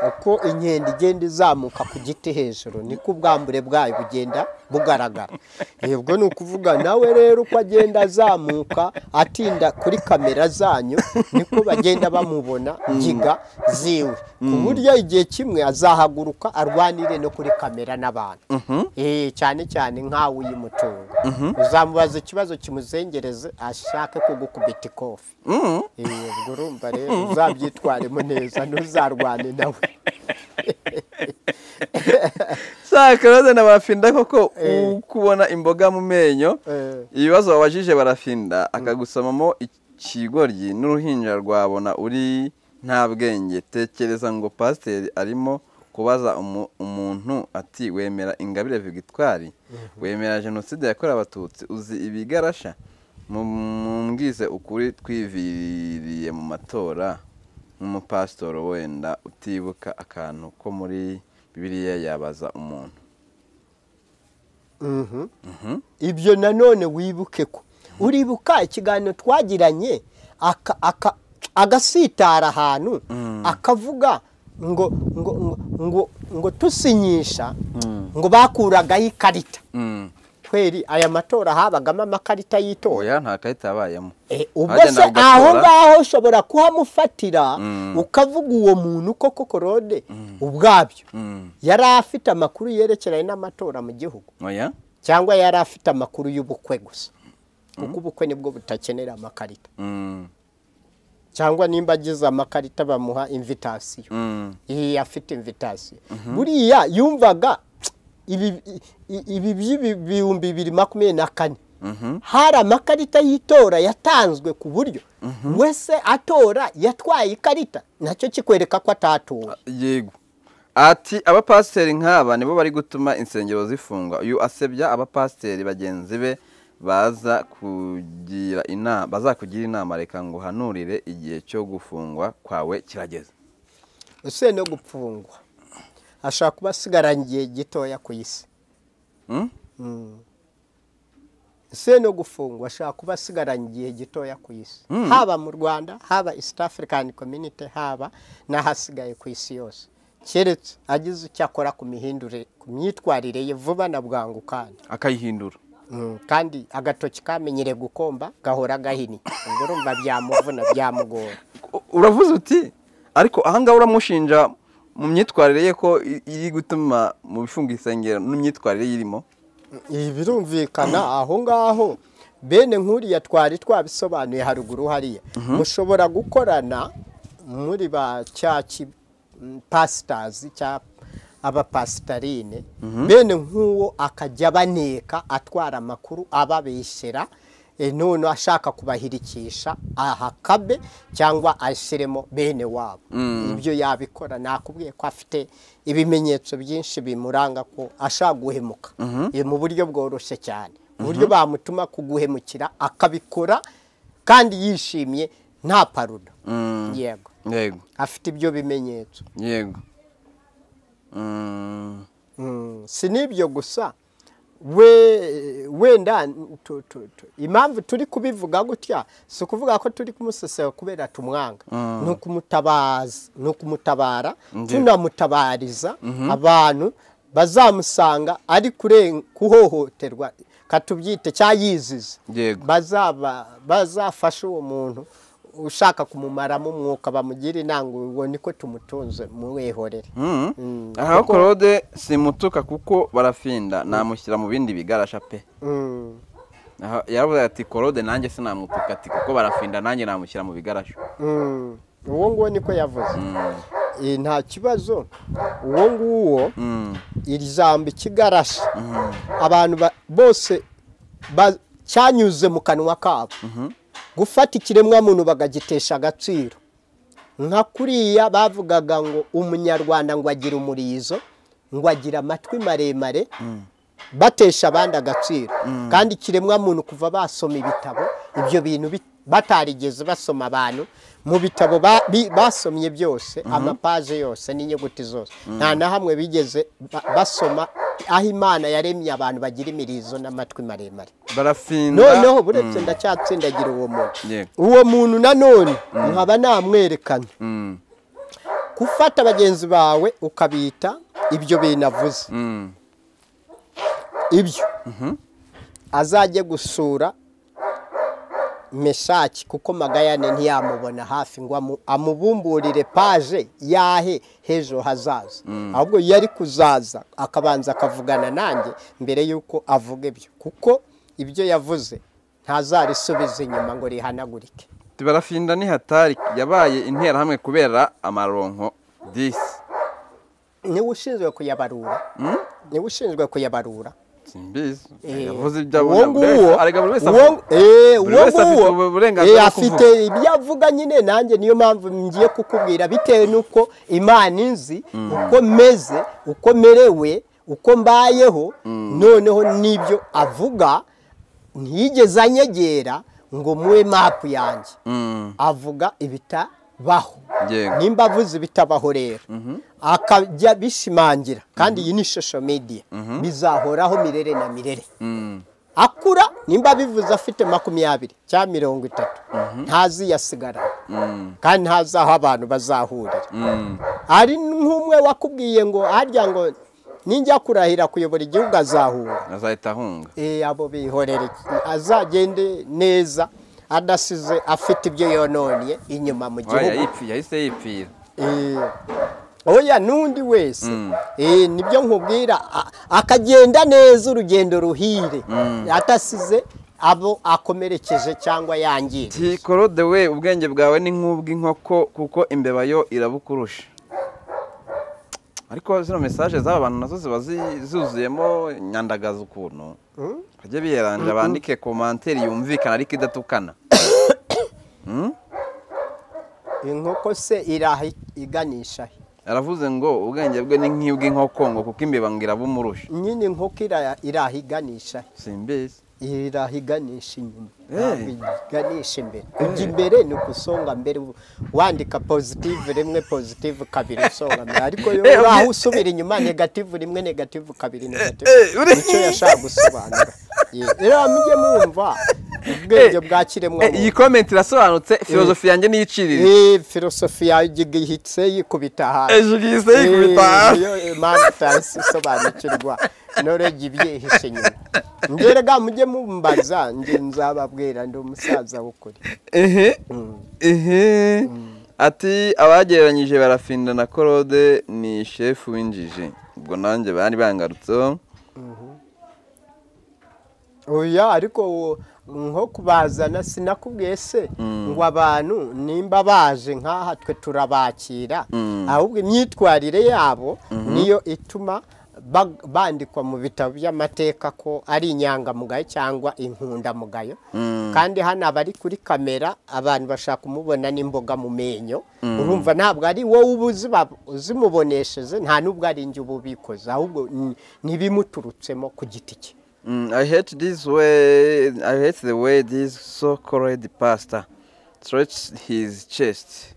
uko inkende igenda izamuka ku giti hejuru niko ubwambure bwayo bugenda bugaragara Eh, ubwo ni ukuvuga nawe rero uko agenda azamuka atinda kuri kamera zanyu niko bagenda bamubona ngiga ziwe ku buryo igihe kimwe azahaguruka arwanire no kuri kamera n'abantu Eh, cyane cyane nk'awe uyimutunga uzamubaza ikibazo kimuzengereze ashake kugukubita ikofi Eh, ubwo urumva rero uzabyitwaremo neza ntuzarwane nawe saa karode na barafinda koko ukubona imboga mu menyo ibibazo wabajije barafinda akagusomamo ikigoryi n'uruhinja rwabona uri nta bwenge tekereza ngo pasiteri arimo kubaza umu- umuntu ati wemera ingabire vigitwari wemera jenoside yakorewe abatutsi uzi ibigarasha mumbwize ukuri twiviririye mu matora nk'umupasitoro wenda utibuka akantu ko muri bibiliya yabaza umuntu Mhm. ibyo nanone wibuke ko uribuka ikiganiro twagiranye aka- aka- agasitara ahantu akavuga ngo ngo ngo ngo ngo tusinyisha ngo bakuragaho ikarita Mm. kweri aya matora habagamo amakarita y'itora oya nta karita yabayemo Eh, ubwo se Bagenda bagatora. aho ngaho ushobora kuhamufatira Mm. ukavuga uwo muntu koko korode ubwabyo Mm. yari afite amakuru yerekeranye n'amatora mu gihugu oya cyangwa yari afite amakuru y'ubukwe gusa kuko ubukwe nibwo butakenera amakarita Mm. cyangwa nimba agize amakarita bamuha invitasiyo Mm. iyi afite invitasiyo buriya yumvaga ibi i- ibi by'ibihumbi bibiri makumyabiri na kane Mhm. hari amakarita y'itora yatanzwe ku buryo wese atora yatwaye ikarita nacyo kikwereka ko atatowe yego ati abapasiteri nk'aba nibo bari gutuma insengero zifungwa uyu asebya abapasiteri bagenzi be baza kugira inama bazakugira inama reka ngo uhanurire igihe cyo gufungwa kwawe kirageze ese no gupfungwa ashobora kuba asigaranye igihe gitoya ku isi Mm? ese no gufungwa ashobora kuba asigaranye igihe gitoya ku isi haba mu rwanda haba east african community haba n'ahasigaye ku isi yose keretse agize icyo akora ku mihindure ku myitwarire ye vuba na bwangu kandi akayihindura Mm, kandi agatoki kamenyere gukomba gahora gahinnye ubwo urumva byamuvuna byamugora U- uravuze uti ariko ahangaha uramushinja mu myitwarire ye ko i- iri gutuma mu bifunga insengero n'imyitwarire yirimo ibi birumvikana aho ngaho bene nk'uriya twari twabisobanuye haruguru hariya mushobora gukorana muri ba cyaki pasitazi cyangwa abapasitarine bene nk'uwo akajya abaneka atwara amakuru ababeshyera e, none ashaka kubahirikisha ahakabe cyangwa ashyiremo bene wabo ibyo yabikora nakubwiye ko afite ibimenyetso byinshi bimuranga ko ashaka guhemuka E, mu buryo bworoshye cyane uburyo bamutuma kuguhemukira akabikora kandi yishimye nta parudo yego yego afite ibyo bimenyetso yego Mm. Mm, si n'ibyo gusa we wenda tu- tu- tu- impamvu turi kubivuga gutya si ukuvuga ko turi kumusesera kubera tumwanga ni ukumutabaza ni ukumutabara Ndiyo. tunamutabariza abantu bazamusanga ari kuren- kuhohoterwa katubyite cyangwa yiziza Yego. bazaba bazafasha uwo muntu ushaka kumumaramo umwuka bamugira inanga uwo niko tumutunze muwehorere aha korode simutuka kuko barafinda namushyira mu bindi bigarasha pe Mm. Aha, yaravuze ati korode nanjye sinamutuka ati kuko barafinda nanjye namushyira mu bigarasha Mm, uwo nguwo niko yavuze Eh, nta kibazo uwo nguwo Mm, iri jambo ikigarasha abantu ba- bose ba- cyanyuze mu kanwa kabo gufata ikiremwamuntu bakagitesha agaciro nka kuriya bavugaga ngo umunyarwanda ngo agira umurizo ngo agira amatwi maremare batesha abandi agaciro kandi ikiremwamuntu kuva basoma ibitabo ibyo bintu bi- batarigeze basoma abantu mu bitabo ba- bi- basomye byose amapaje yose n'inyuguti zose nta na hamwe bigeze ba- basoma aho imana yaremye abantu bagira imirizo n'amatwi maremare barafinda noneho buretse ndacyatsindagira uwo muntu Yego. uwo muntu nanone nkaba namwerekana Mm, gufata bagenzi bawe ukabita ibyo bintu avuze mm, ibyo azajye gusura meshaki kuko magayane ntiyamubona hafi ngo amu- amubumburire paje yahe h'ejo hazaza ahubwo yari kuzaza akabanza akavugana nanjye mbere y'uko avuga ibyo kuko ibyo yavuze ntazarisubiza inyuma ngo rihanagurike ati, barafinda ni hatari yabaye interahamwe kubera amaronko disi niwe ushinzwe kuyabarura niwe ushinzwe kuyabarura simbizi Eh, yavuze ibyo uwo abona buri nguwo wese arega buri wese uwo avuga eh, Buri uwo wese afite nguwo, uburenganzira eh, bwo afite ibyo avuga nyine nanjye niyo mpamvu ngiye kukubwira bitewe n'uko imana inzi uko meze uko merewe uko mbayeho noneho n'ibyo avuga ntiyigeze anyegera ngo muwe mapu yanjye Mm, avuga ibitabaho Yego. nimba avuze ibitabaho rero akajya bishimangira kandi iyi ni shosho mediya bizahoraho mirere na mirere mm, akura nimba abivuze afite makumyabiri cyangwa mirongo itatu ntaziyasigara mm, kandi ntazi aho abantu bazahurira mm. hari nk'umwe wakubwiye ngo harya ngo ninjya kurahira kuyobora igihugu azahura azahita ahunga Eh, abo bihorere azagende neza adasize afite ibyo yononye inyuma mu Oya, gihugu yipfi- yahise yipfira Eh, oya n'undi wese Mm. Eh, nibyo nkubwira a- akagenda neza urugendo ruhire adasize abo akomerekeje cyangwa yangiye Ti korode we ubwenge bwawe ni nk'ubw'inkoko kuko imbeba yo irabukurusha ariko zino mesaje z'aba bantu nazo ziba zi- zuzuyemo nyandagaza ukuntu bajye biheranje bandike komanteri yumvikana ariko idatukana inkoko se iraha iganisha he? aravuze ngo ubwenge bwe ni nk'ubw'inkoko ngo kuko imbeba ngo irabumurusha nyine inkoko ira- iraha iganisha he? simbizi irahiganisha inyuma Eh. ntabwo iganisha imbere kujya imbere ni ugusonga mbere u- wandika positive rimwe positive kabiri usonga mbere ariko yo Eh, uraho ubwi- usubira inyuma negative rimwe negative kabiri negative eh, uri- nicyo yashaka gusobanura Ye, rero mujye mwumva ubwenge bwa kiremwa iyi komenti irasobanutse filozofi yanjye niyicirire filosofi yawe igihitse yikubita hasi ejo gihise yikubita hasi niyo mpamvu utarasobanukirwa norege ibyihishe inyuma ngerega mujye mumbaza njye nzababwira ndi umusaza w'ukuri ehe ehe ati abagereranyije barafinda na korode ni shefu w'injiji ubwo nanjye bari bangarutseho oya ariko wo- nko kubazana sinakubwiye se ngo abantu nimba baje nk'aha twe turabakira ahubwo imyitwarire yabo niyo ituma ba- bandikwa mu bitabo by'amateka ko ari inyangamugayo cyangwa inkundamugayo kandi hano aba ari kuri kamera abantu bashaka kumubona n'imboga mu menyo urumva ntabwo ari wowe uba uziba- uzimubonesheje nta n'ubwo ari njye uba ubikoze ahubwo ni- n'ibimuturutsemo ku giti cye Mm, I hate this way I hate the way this so-called pastor stretched his chest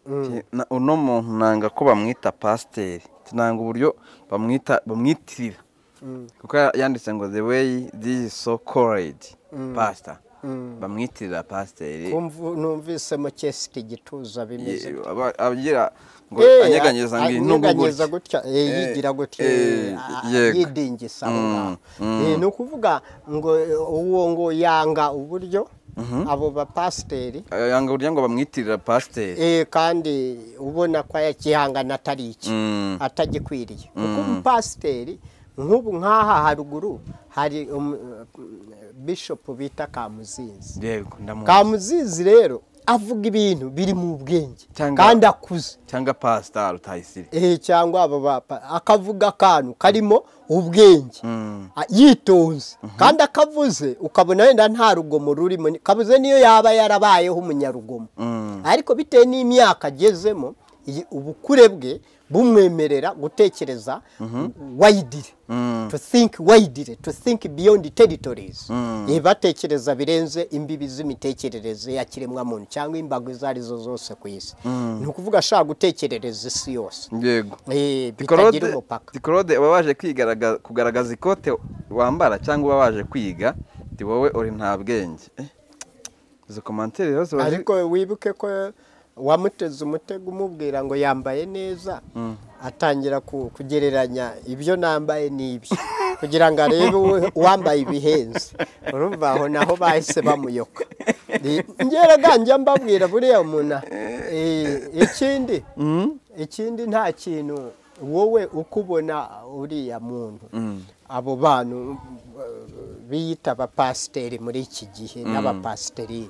Ti- na- uno muntu nanga ko bamwita pasiteri nanga uburyo bamwita bamwitirira kuko yanditse ngo the way this so-called pastor bamwitirira pasiteri Kumvu- numvise mu cyesi igituza bimeze Ye- gutya. aba- agira ngo Eh, anyeganyeza ngo a- iyi ntugu anyeganyeza gutya. gutya eh, Eh, yigira gutya eh, eh, a- yego. yidingisa aho Mm, ngaho. Eh, ni ukuvuga ngo eh, uwo ngo yanga uburyo abo bapasiteri Eh, yanga uburyo ngo bamwitirira pasiteri eh, kandi ubona ko yakihangana atari iki Mm. atagikwiriye kuko umupasiteri nk'ubu nk'aha haruguru hari um- bishop bita kamuzinzi yego ndamuzi kamuzizi rero avuga ibintu biri mu bwenge Cyangwa- kandi akuze cyangwa pasita rutayisire eh cyangwa abo bapa akavuga akantu karimo ubwenge a- yitonze kandi akavuze ukabona wenda nta rugomo rurimo ni- kabuze niyo yaba yarabayeho umunyarugomo ariko bitewe n'imyaka agezemo iyi- ubukure bwe bumwemerera gutekereza wayidire to think wayidire to think beyond territories Eh, batekereza birenze imbibi z'imitekerereze ya kiremwamuntu cyangwa imbago izo ari zo zose ku isi ni ukuvuga ashaka gutekerereza isi yose yego Eh, bitagira Tikorode- umupaka tikorode uba waje kwigaraga- kugaragaza ikote wambara cyangwa uba waje kwiga ti wowe uri nta bwenge Eh, izo komantere rero ziba ziri- ariko wibuke ko wamuteze umutego umubwira ngo yambaye neza atangira ku- kugereranya ibyo nambaye n'ibyo kugira ngo arebe uwe- uwambaye ibihenze urumva aho naho bahise bamuyoka Ni- ngeraga njya mbabwira buriya umuntu eh, ikindi ikindi nta kintu wowe uko ubona uriya muntu abo bantu eh, biyita abapasiteri muri iki gihe n'abapasiteri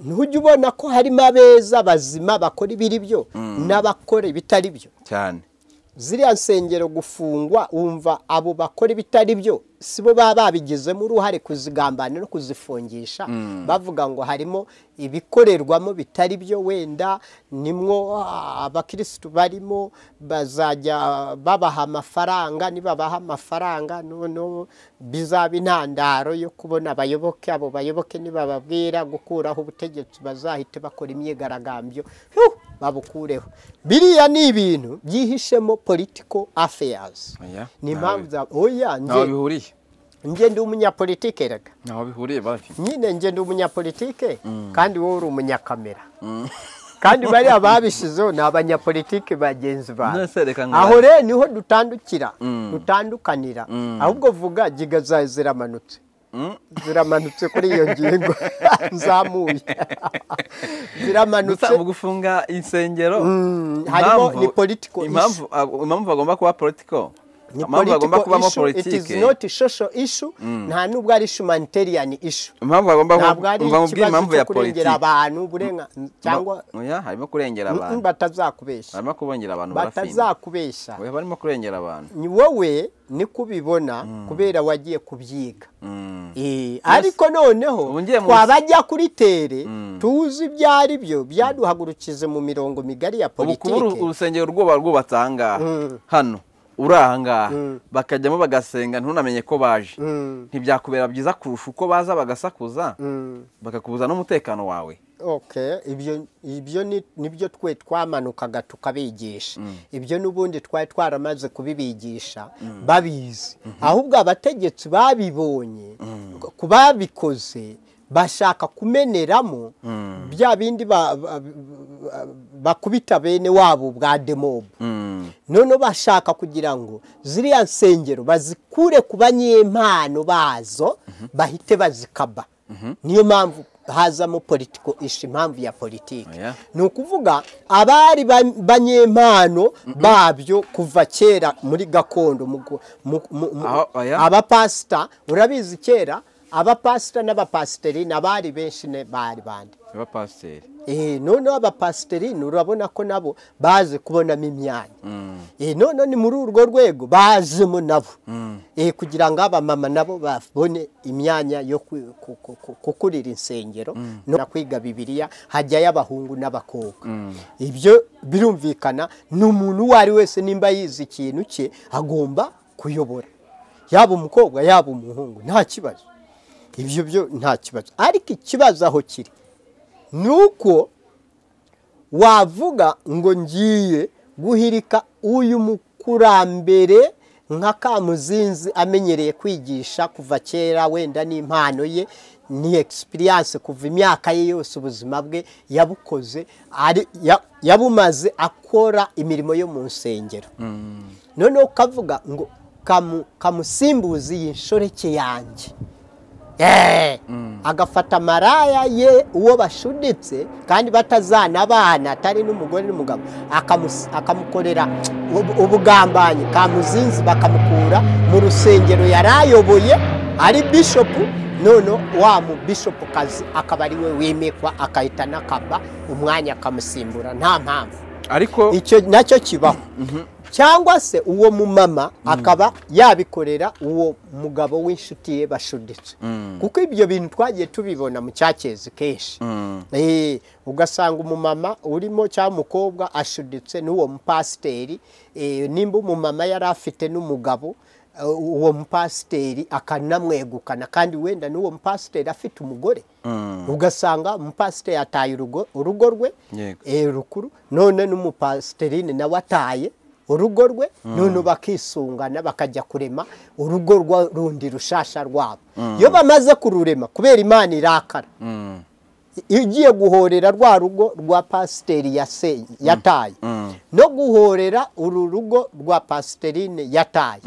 ntujya ubona ko harimo abeza bazima bakora ibiri byo n'abakora ibitari byo cyane ziriya nsengero gufungwa wumva abo bakora ibitari byo si bo baba babigizemo uruhare kuzigambana no kuzifungisha bavuga ngo harimo ibikorerwamo bitari byo wenda nimwo ah, abakirisitu barimo bazajya babaha amafaranga nibabaha amafaranga noneho bizaba intandaro yo kubona abayoboke abo bayoboke nibababwira gukuraho ubutegetsi bazahite bakora imyigaragambyo Huh! babukureho biriya ni ibintu byihishemo political affairs Oya, ni ntawe- impamvu za oya ntaho njye bihuriye njye ndi umunyapolitike rega ntaho bihuriye babi nyine njye ndi umunyapolitike kandi wowe uri umunyakamera kandi bariya babishyizeho ni abanyapolitike bagenzi bawe None se reka ngo- aho rero niho dutandukira dutandukanira ahubwo vuga giga zawe ziramanutse ziramanutse kuri iyo ngingo zamuye ziramanutse gusa mu gufunga insengero Mm, harimo impamvu- ni political impamvu ah, impamvu agomba kuba political ni impamvu agomba political kubamo issue it is politike not a social issue nta nubwo ari humanitarian issue impamvu agomba ntabwo ari kuba mubwira ikibazo impamvu cyo ya kurengera politike abantu uburenga cyangwa oya harimo kurengera Mm, mm, abantu batazakubeshya harimo kubongera abantu barafinda batazakubeshya oya barimo kurengera abantu ni wowe niko ubibona kubera wagiye kubyiga Mm. Eh, ariko noneho Ubu ngiye mu- twabajya kuri tere tuzi ibyo ari byo byaduhagurukize mu mirongo migari ya ubu kuba uru- politiki urusengero rwuba rwubatse ahangaha hano uri ahangaha bakajyamo bagasenga ntunamenye ko baje Mm. ntibyakubera byiza kurusha uko baza bagasakuza Mm. bakakubuza n'umutekano wawe Okay, ibyo ibyo ni- nibyo twe twamanukaga tukabigisha ibyo n'ubundi twari twaramaze kubibigisha babizi ahubwo abategetsi babibonye ku babikoze bashaka kumeneramo bya bindi ba- ba- ba- bakubita bene wabo bwa demobu Mm. noneho bashaka kugira ngo ziriya nsengero bazikure ku banyempano bazo bahite bazikaba niyo mpamvu hazamo politiko isha impamvu ya politiki Oya. ni ukuvuga abari ba- banyempano babyo kuva kera muri gakondo mu gu- mu- mu- mu- Aho- oya. abapasita urabizi kera abapasita n'abapasiteri n'abari benshi ne- bari bande niba pasiteri Eh, noneho abapasiterini urabona ko nabo baje kubonamo imyanya Eh, noneho ni muri urwo rwego bajemo nabo Eh, kugira ngo abamama nabo babone imyanya yo ku- ku- ku- ku- kukurira insengero no kwiga bibiliya hajyayo abahungu n'abakobwa ibyo birumvikana ni umuntu uwo ari wese nimba yize ikintu cye agomba kuyobora yaba umukobwa yaba umuhungu nta kibazo ibyo byo nta kibazo ariko ikibazo aho kiri ni uko wavuga ngo ngiye guhirika uyu mukurambere nka kamuzinzi amenyereye kwigisha kuva kera wenda n'impano ye ni egisipiriyanse kuva imyaka ye yose ubuzima bwe yabukoze ari- ya- yabumaze akora imirimo yo mu nsengero noneho ukavuga ngo kamu- kamusimbuze iyi nshoreke yanjye Eh, agafata maraya ye uwo bashuditse kandi batazana abana atari n'umugore n'umugabo akamus- akamukorera ubu- ubugambanyi kamuzinzi bakamukura mu rusengero yarayoboye ari bishopu none wa mu bishopu kazi akaba ari we wimikwa akahita n'akaba umwanya akamusimbura nta mpamvu ariko icyo nacyo kibaho cyangwa se uwo mumama akaba yabikorera uwo mugabo w'inshuti ye bashuditse kuko ibyo bintu twagiye tubibona mu cyakezi kenshi Eh, ugasanga umumama urimo cyangwa umukobwa ashuditse n'uwo mupasiteri eh, nimba umumama yari afite n'umugabo eh, uwo mupasiteri akanamwegukana kandi wenda n'uwo mupasiteri afite umugore ugasanga umupasiteri ataye urugo urugo rwe Yego. eh, rukuru none n'umupasiterine nawe ataye urugo rwe none bakisungana bakajya kurema urugo rwa- rundi rushasha rwabo iyo bamaze kururema kubera imana irakara Mm. igiye guhorera rwa rugo rwa pasiteri yase- yataye no guhorera uru rugo rwa pasiterine yataye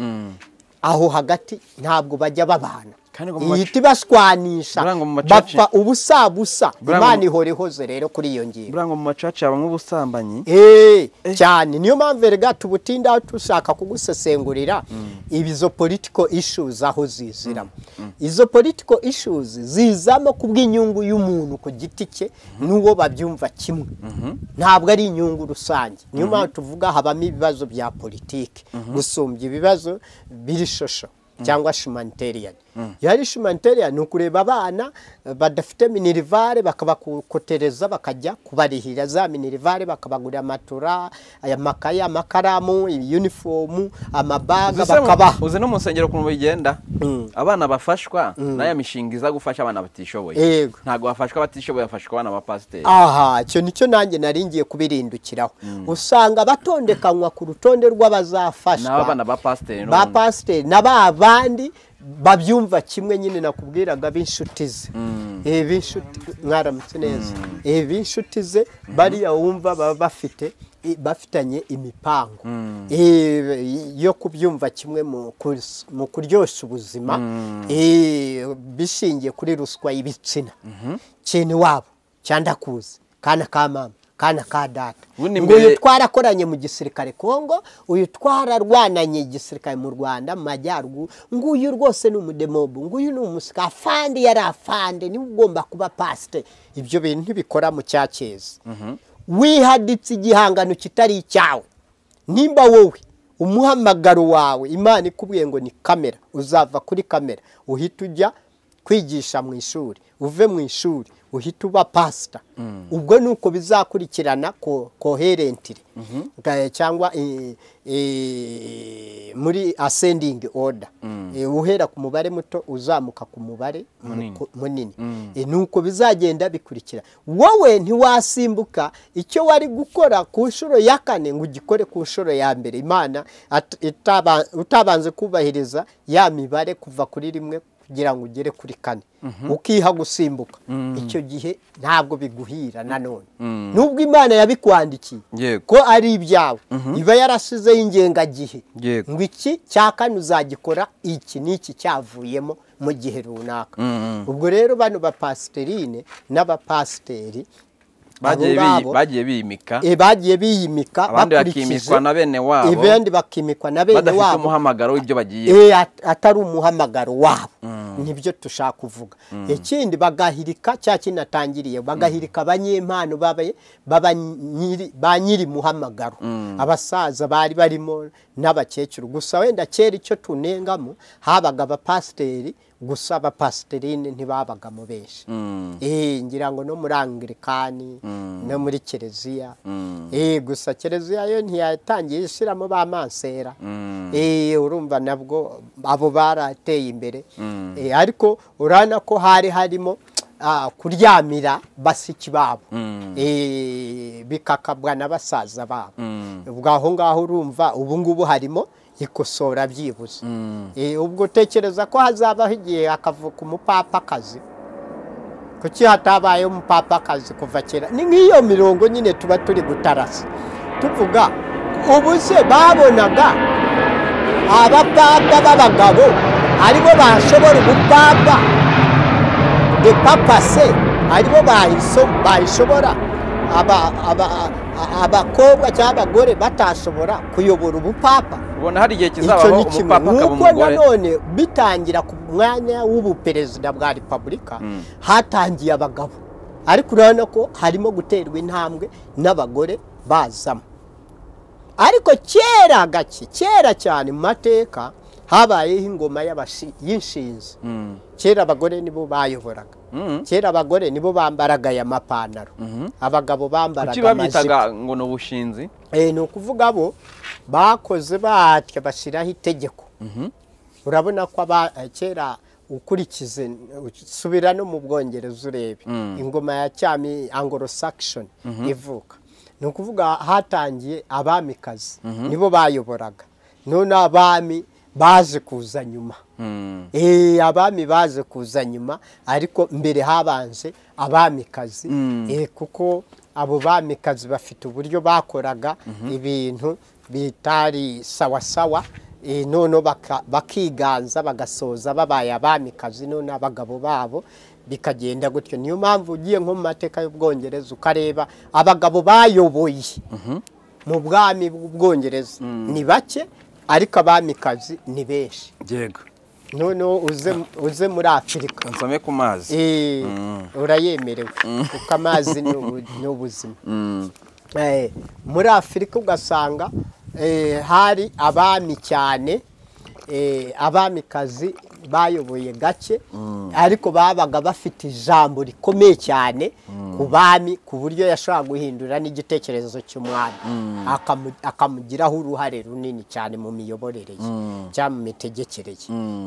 aho hagati ntabwo bajya babana kandi ngo mu macu- ihita ibashwanisha Buriya ngo mu macaca- bapfa ubusa busa Buriya ngo- imana ihora ihoze rero kuri iyo ngingo buriya ngo mu macaca habamo ubusambanyi Eh, cyane niyo mpamvu erega tubutinda dushaka kugusesengurira ibizo political issues aho ziziramo izo political issues zizamo kubw'inyungu y'umuntu ku giti cye n'uwo babyumva kimwe ntabwo ari inyungu rusange niyo mpamvu tuvuga habamo ibibazo bya politiki gusumbya ibibazo biri shosho cyangwa shumaniteriyani iyo ari shumaniteriyani ni ukureba abana eh, badafite minirivare bakabakotereza bakajya kubarihira za minirivare bakabagurira matora aya makaye amakaramu ibiyunifomu amabaga Uzi se mu- bakabaha uzi no mu nsengero ukuntu bigenda Mm. abana bafashwa n'aya mishinga iza gufasha abana batishoboye Yego. ntabwo bafashwa batishoboye bafashwa abana ba pasiteri aha icyo nicyo nanjye nari ngiye kubirindukiraho usanga batondekanwa ku rutonde rw'abazafashwa n'aba bana ba pasiteri ba n'ubundi. pasiteri na ba bandi babyumva kimwe nyine nakubwiraga b'inshuti ze Eh, b'inshuti mwaramutse neza Eh, b'inshuti ze bariya wumva baba bafite i- bafitanye imipango Eh, yo kubyumva kimwe mu kus- mu kuryoshya ubuzima Eh, bishingiye kuri ruswa y'ibitsina kintu wabo cyandakuzi kana ka mama kana ka data Ubundi ngo uyu mbere- twarakoranye mu gisirikare Kongo uyu twararwananye igisirikare mu Rwanda mu majyaruguru nguyu rwose ni umudemobu nguyu ni umusika afande yari afande niwe ugomba kuba pasite ibyo bintu ntibikora mu cyakezi wihaditse igihangano kitari icyawe nimba wowe umuhamagaro wawe imana ikubwiye ngo ni kamera uzava kuri kamera uhita ujya kwigisha mu ishuri uve mu ishuri uhita uba pasita ubwo ni uko bizakurikirana ko- koherentire Ga- cyangwa eh, eh, muri asendingi oda uhera ku mubare muto uzamuka ku mubare muko- munini Eh, ni uko bizagenda bikurikira wowe ntiwasimbuka icyo wari gukora ku nshuro ya kane ngo ugikore ku nshuro ya mbere imana at- itaba- utabanze kubahiriza ya mibare kuva kuri rimwe kugira ngo ugere kuri kane ukiha gusimbuka icyo gihe ntabwo biguhira nanone nubwo imana yabikwandikiye Yego. ko ari ibyawe iba yarasizeho ingengagihe Yego. ngo iki cya kane uzagikora iki n'iki cyavuyemo mu gihe runaka ubwo rero bano bapasiterine n'abapasiteri abo bagiye biyi- ngabo, bagiye biyimika eh, bagiye biyimika abandi bakurikije bakimikwa na bene wabo abandi bakimikwa na bene badafite wabo umuhamagaro w'ibyo bagiye Eh, at- atari umuhamagaro wabo nibyo dushaka kuvuga ikindi bagahirika cya kinatangiriye bagahirika abanyempano babe- baba nyiri- ba nyiri muhamagaro abasaza bari barimo n'abakecuru gusa wenda kera icyo tunengamo habaga abapasiteri gusa abapasiterine ntibabagamo benshi Eh, ngira ngo no muri angirikani no muri kiliziya Eh, gusa kiliziya yo ntiyatangiye ishyiramo ba mansera Eh, urumva nabwo abo barateye imbere Eh, ariko urabona ko hari harimo ah, kuryamira basiki babo Eh, bikakabwa na basaza babo ubwo aho ngaho urumva ubu ngubu harimo ikosora byibuze Eh, ubwo utekereza ko hazabaho igihe hakavuka umupapakazi kuki hatabaye umupapakazi kuva kera ni nk'iyo mirongo nyine tuba turi gutarasa tuvuga ubu se babonaga abapapa b'abagabo aribo bashobora ubupapa de papa se aribo bahiso bayishobora aba- aba- a- abakobwa cyangwa abagore batashobora kuyobora ubupapa ubona hari igihe icyo kizabaho ni umupapa kimwe akaba nk'uko umugore nanone bitangira ku mwanya w'ubuperezida bwa repubulika hatangiye abagabo ariko urabona ko harimo guterwa intambwe n'abagore bazamo ariko kera gake kera cyane mu mateka habayeho ingoma y'abashi- y'inshinzi Mm. kera abagore nibo bayoboraga Mm. kera abagore nibo bambaraga aya mapantaro abagabo kuki bambaraga amajipo babyitaga ngo ni ubushinzi Eh, ni ukuvuga bo bakoze batya bashyiraho itegeko urabona ko aba- eh, kera ukurikize usubira no mu bwongereza urebe ingoma ya cyami anglo saxon ivuka ni ukuvuga hatangiye abamikazi nibo bayoboraga none abami baje kuza nyuma Mm. Eh, abami baje kuza nyuma ariko mbere habanje abamikazi Eh, kuko abo bamikazi bafite uburyo bakoraga ibintu bitari sawasawa Eh, noneho baka- bakiganza bagasoza babaye abamikazi none abagabo babo bikagenda gutyo niyo mpamvu ugiye nko mu mateka y'ubwongereza ukareba abagabo bayoboye mu bwami bw'ubwongereza ni bake ariko abamikazi ni benshi yego noneho uze uze muri afurika nsome ku mazi Eh, urayemerewe kuko amazi ni ubu- ni ubuzima Mm. Eh, muri afurika ugasanga eh, hari abami cyane eh, abamikazi bayoboye gake ariko babaga bafite ijambo rikomeye cyane ku bami ku buryo yashobora guhindura n'igitekerezo cy'umwami akamu- akamugiraho uruhare runini cyane mu miyoborere ye cyangwa mu mitegekere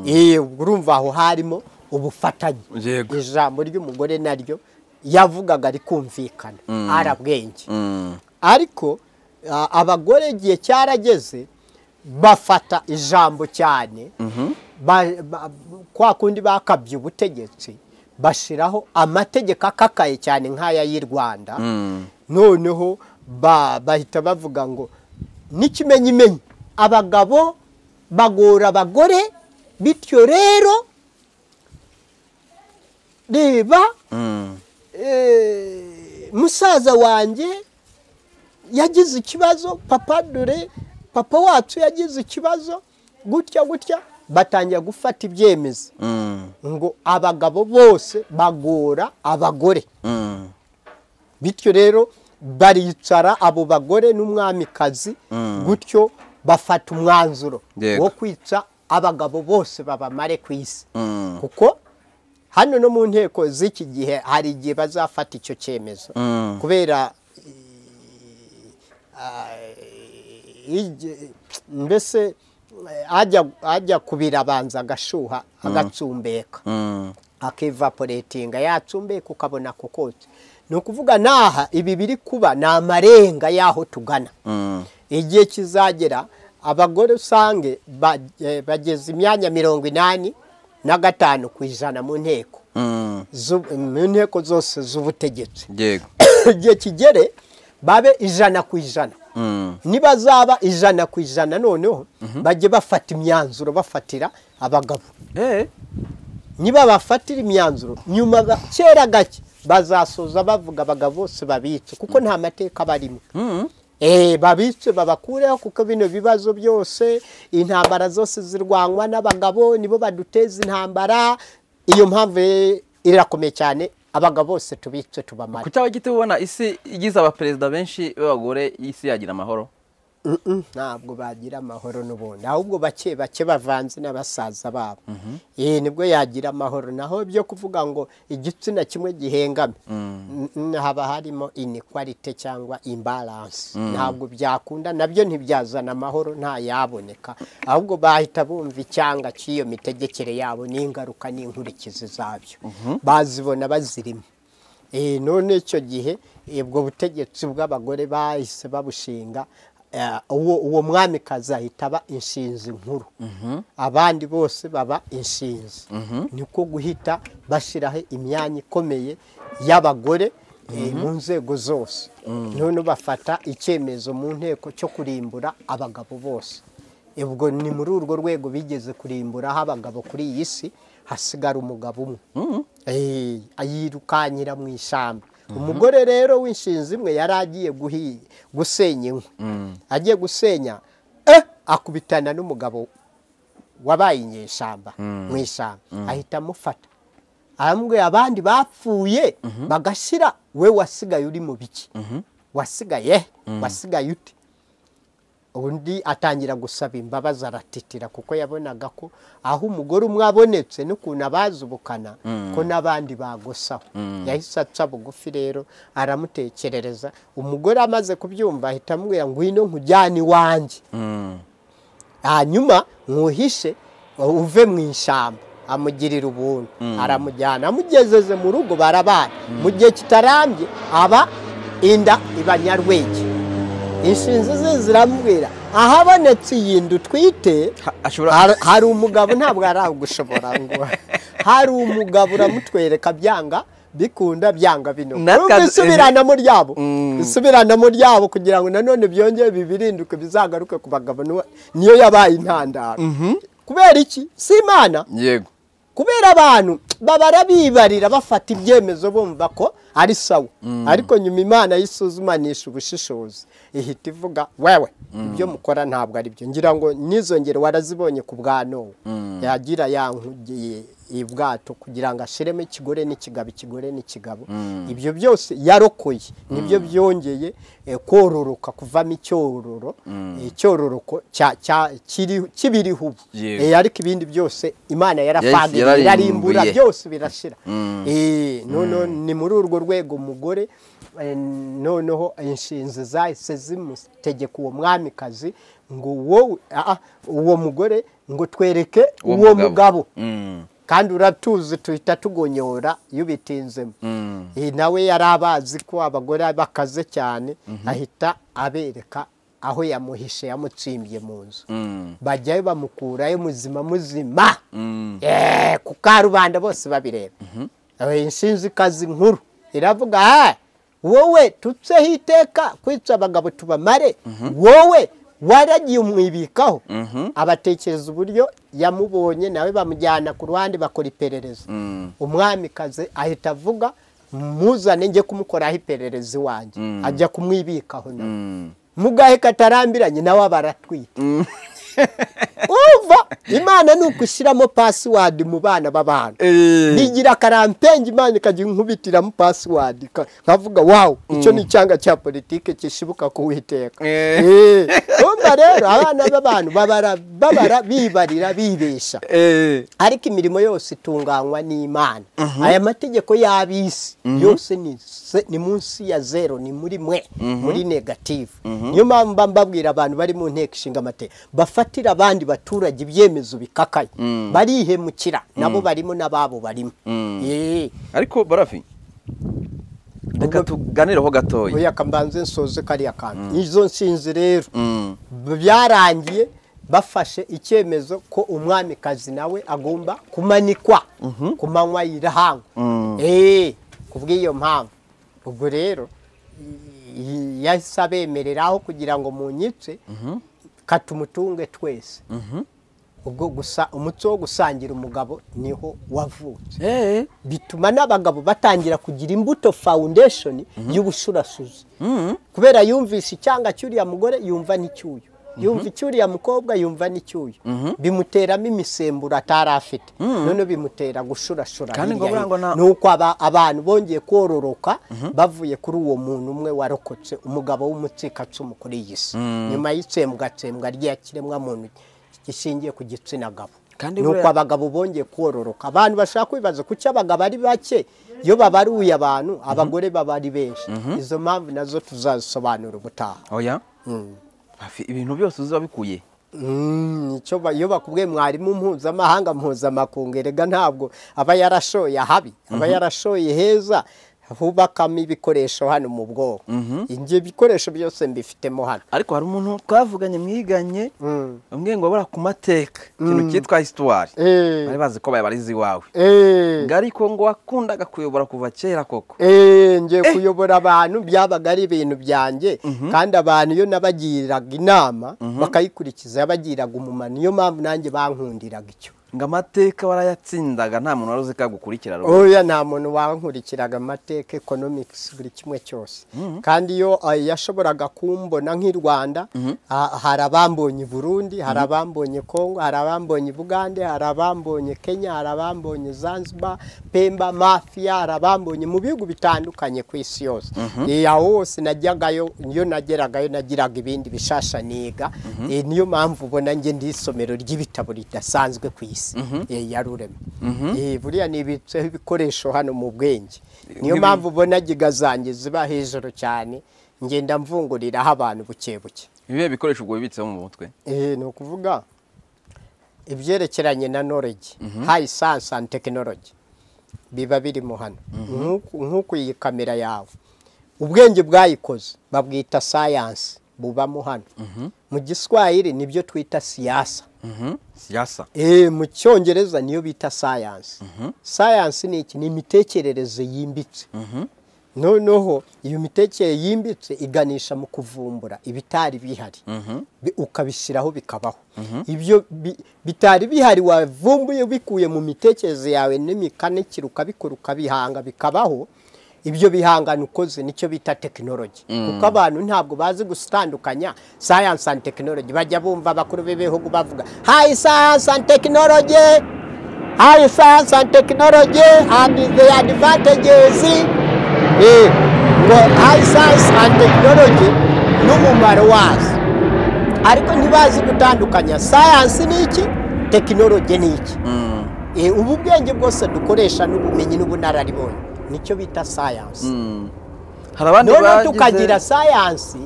ye Eh, urumva aho harimo ubufatanye Yego. ijambo ry'umugore naryo yavugaga rikumvikana arabwenge Mm. ariko a- abagore igihe cyarageze bafata ijambo cyane Ba- ba- kwa kundi bakabye ubutegetsi bashyiraho amategeko akakaye cyane nk'aya y'u rwanda Mm. noneho ba- bahita bavuga ngo n'ikimenyimenyi abagabo bagora abagore bityo rero reba Mm. Eh, musaza wanjye yagize ikibazo papa dore papa wacu yagize ikibazo gutya gutya batangira gufata ibyemezo Mm. ngo abagabo bose bagora abagore Mm. bityo rero baricara abo bagore n'umwamikazi gutyo bafata umwanzuro Yego. wo kwica abagabo bose babamare ku isi Mm. kuko hano no mu nteko z'iki gihe hari igihe bazafata icyo cyemezo Mm. kubera eh, igi- mbese eh, ajya ajya kubira abanza agashuha agatsumbeka Mm. akivaporetinga yatsumbeka ukabona kokotse ni ukuvuga naha ibi biri kuba ni amarenga y'aho tugana Mm. igihe kizagera abagore usange ba- eh, bageze imyanya mirongo inani na gatanu ku ijana mu nteko Mm. zu- mu nteko zose z'ubutegetsi yego igihe kigere babe ijana ku ijana Mm. nibazaba ijana ku ijana noneho bajye bafata imyanzuro bafatira abagabo eh niba bafatira imyanzuro nyuma ba- kera gake bazasoza bavuga abagabo bose babitse kuko nta mateka barimo Mm. Eh, babitse babakureho kuko bino bibazo byose intambara zose zirwanywa n'abagabo nibo baduteza intambara iyo mpamvu eh, irakomeye cyane abagabo bose tubitse tubamare kuki abagiti ubona isi igize abaperezida benshi b'abagore isi yagira amahoro Mm, mm, ntabwo bagira amahoro n'ubundi ahubwo bake bake bavanze n'abasaza babo Eh, nibwo yagira amahoro naho byo kuvuga ngo igitsina kimwe gihengame n- n- haba harimo inequality cyangwa imbalance ntabwo byakunda nabyo ntibyazana amahoro nta yaboneka ahubwo bahita bumva icyanga cy'iyo mitegekere yabo n'ingaruka n'inkurikizi zabyo bazibona bazirimo Eh, none icyo gihe eh, ubwo butegetsi bw'abagore bahise babushinga eh, uwo uwo mwamikazi ahita aba inshinzi nkuru abandi bose baba inshinzi niko guhita bashyiraho imyanya ikomeye y'abagore eh, mu nzego zose none bafata icyemezo mu nteko cyo kurimbura abagabo bose ubwo ni muri urwo rwego bigeze kurimburaho abagabo kuri iyi si hasigara umugabo umwe Eh, ayirukanyira mu ishyamba umugore rero w'inshinzi imwe yari agiye guhi- gusenya inkwi agiye gusenya eh, akubitana n'umugabo wabaye inyeshyamba mu ishyamba ahita amufata arambwira abandi bapfuye bagashyira we wasigaye uri mu biki wasigaye he? wasigaye ute undi atangira gusaba imbabazi aratitira kuko yabonaga ko aho umugore umwe abonetse n'ukuntu abazubukana ko n'abandi bagosaho yahise aca bugufi rero aramutekerereza umugore amaze kubyumva ahita amubwira ngwino nkujyane iwanjye Mm. hanyuma nkuhishe uve mu ishyamba amugirira ubuntu aramujyana amugezeze mu rugo barabana mu gihe kitarambye aba inda ibanyarwege inshinzi ze ziramubwira ahabonetse iyi nda utwite Ha- ashobora hari- hari umugabo ntabwo aragushobora ngo hari umugabo uramutwereka byanga bikunda byanga bino N'akazi- Urumva isubiranamo ryabo Mm. isubiranamo ryabo kugira ngo nanone byongere bibirinduke bizagaruke ku bagabo niwe- niyo yabaye intandaro kubera iki si imana yego kubera abantu babara bibarira bafata ibyemezo bumva ko ari sawa ariko nyuma imana yisuzumanisha ubushishozi ihita ivuga wewe ibyo mukora ntabwo ari byo ngira ngo n'izo ngero warazibonye ku bwa nowa yagira yankugiye ibwato kugira ngo ashiremo ikigore n'ikigabo ikigore n'ikigabo ibyo byose yarokoye nibyo byongeye eh, kororoka kuvamo icyororo eh, icyororoko cya- cya- kiri- kibiriho ubu Yego. Eh, ariko ibindi byose imana yara Yahise arafagirira irarimbura yararimburiye. byose birashira Mm. Eh, noneho ni muri urwo rwego umugore eh, noneho inshinzi zahise zimutegeka uwo mwamikazi ngo wowe ah, ah, uwo mugore ngo twereke Uwo uwo mugabo. mugabo Mm. kandi uratuzi tuhita tugonyora iyo ubitinzemo Mm. Eh, nawe yari abazi ko abagore bakaze cyane ahita abereka aho yamuhishe yamutsimbye mu nzu Mm. bajyayo bamukurayo muzima muzima Mm. Eh, ku karubanda bose babireba Eh, inshinzikazi nkuru iravuga ha wowe tutseho iteka kwica abagabo tubamare wowe waragiye umwibikaho abatekereza uburyo yamubonye nawe bamujyana ku ruhande bakora iperereza Mm. umwamikazi ahita avuga muzane njye kumukoraho iperereza iwanjye ajya kumwibikaho nawe Mm. mugahe katarambiranye nawe aba aratwite umva imana ni ugushyiramo pasiwadi mu bana b'abantu Eh. nigira karampengi imana ikajya inkubitiramo pasiwadi ka- nkavuga wawu icyo ni icyanga cya politiki gishibuka kuwiteka Eh. Eh, umva rero abana b'abantu babara babara bibarira bibesha Eh. ariko imirimo yose itunganywa n'imana aya mategeko y'abisi yose ni se- ni munsi ya zero ni muri mwe muri negative niyo mpamvu mba mbabwira abantu bari mu nteko ishinga amategeko bafatira abandi baturage ibyemezo bikakaye barihemukira nabo barimo n'ababo barimo Eh, ariko barafi reka tuganireho gatoya oya kambanze nsoze kariya kantu izo nshinzi rero Mm. byarangiye bafashe icyemezo ko umwamikazi nawe agomba kumanikwa ku manywa y'irahangwa Eh, ku bw'iyo mpamvu ubwo rero i- i- yahise abemereraho kugira ngo munyice katumutunge twese ubwo gusa umuco wo gusangira umugabo niho wavutse Eh. bituma n'abagabo batangira kugira imbuto foundation y'ubushurashuzi kubera yumvisha icyanga cy'uriya mugore yumva n'icyuyo yumva icyuriya mukobwa yumva n'icyuyo bimuteramo imisemburo atari afite none bimutera gushurashura Kandi ngo burya hirya ngo hino. nta- ni uko aba- abantu bongeye kororoka bavuye kuri uwo muntu umwe warokotse umugabo w'umucikacumu kuri iyi si nyuma y'itsembwatsembwa ry'iyakiremwa muntu gishingiye ku gitsina gabo Kandi ni uko burya- abagabo bongeye kororoka abantu bashaka kwibaza kuki abagabo ari bake iyo babaruye abantu abagore baba ari benshi izo mpamvu nazo tuzazisobanura ubutaha oya Rafi, ibintu byose uzi wabikuye Mm, icyo ba- iyo bakubwiye mwarimu mpuzamahanga mpuzamakungu erega ntabwo aba yarashoye ahabi aba yarashoye heza hubakamo ibikoresho hano mu bwoko njye ibikoresho byose mbifitemo hano ariko hari umuntu twavuganye mwiganye Mm. bamwe ngo bara ku mateka ikintu cyitwa hisitwari Eh. bari bazi ko bayabariza iwawe Eh. ngo ariko ngo wakundaga kuyobora kuva kera koko Eh, ngiye kuyobora abantu byabaga ari ibintu byanjye kandi abantu iyo nabagiriraga inama bakayikurikiza yabagiriraga umumaro niyo mpamvu nanjye bankundiraga icyo ngo amateka warayatsindaga nta muntu wari uzi ko yagukurikira rwose. oya nta muntu wankurikiraga amateka economics buri kimwe cyose kandi iyo eh, yashoboraga kumbona nk'i rwanda ha- hari abambonye i burundi hari abambonye kongo hari abambonye i bugande hari abambonye kenya hari abambonye zanzibar pemba mafiya hari abambonye mu bihugu bitandukanye ku isi yose Eh, aho hose najyagayo iyo nageragayo nagiraga ibindi bishasha niga Eh, niyo mpamvu ubona njye ndi isomero ry'ibitabo ridasanzwe ku isi Eh, yarurema Eh, buriya nibitseho ibikoresho hano mu bwenge niyo Nk'ibi- mpamvu ubona giga zanjye ziba hejuru cyane ngenda mvunguriraho abantu buke buke ibihe bikoresho ubwo bibitseho mu mutwe Eh, ni ukuvuga ibyerekeranye na knowledge high science and technology biba birimo hano Nk'uku- nk'uku iyi kamera yawe ubwenge bwayikoze babwita science bubamo hano mu giswahili nibyo twita siyasa siyasa Eh, mu cyongereza niyo bita science science ni iki ni imitekerereze yimbitse noneho iyo mitekere yimbitse iganisha mu kuvumbura ibitari bihari Bi- ukabishyiraho bikabaho ibyo bi- bitari bihari wavumbuye bikuye mu mitekerereze yawe n'imikanikire ukabikora ukabihanga bikabaho ibyo bihangano ukoze nicyo bita tekinoloji kuko abantu ntabwo bazi gutandukanya sayansi andi tekinoloji bajya bumva abakuru b'ibihugu bavuga hayi sayansi andi tekinoloji hayi sayansi andi tekinoloji andi the advantages eh, ngo hayi sayansi andi tekinoloji n'umumaro wazo ariko ntibazi gutandukanya sayansi ni iki tekinoloji ni iki Eh, ubu bwenge bwose dukoresha n'ubumenyi n'ubunararibonye nicyo bita sayansi hari abandi noneho bagize- tukagira sayansi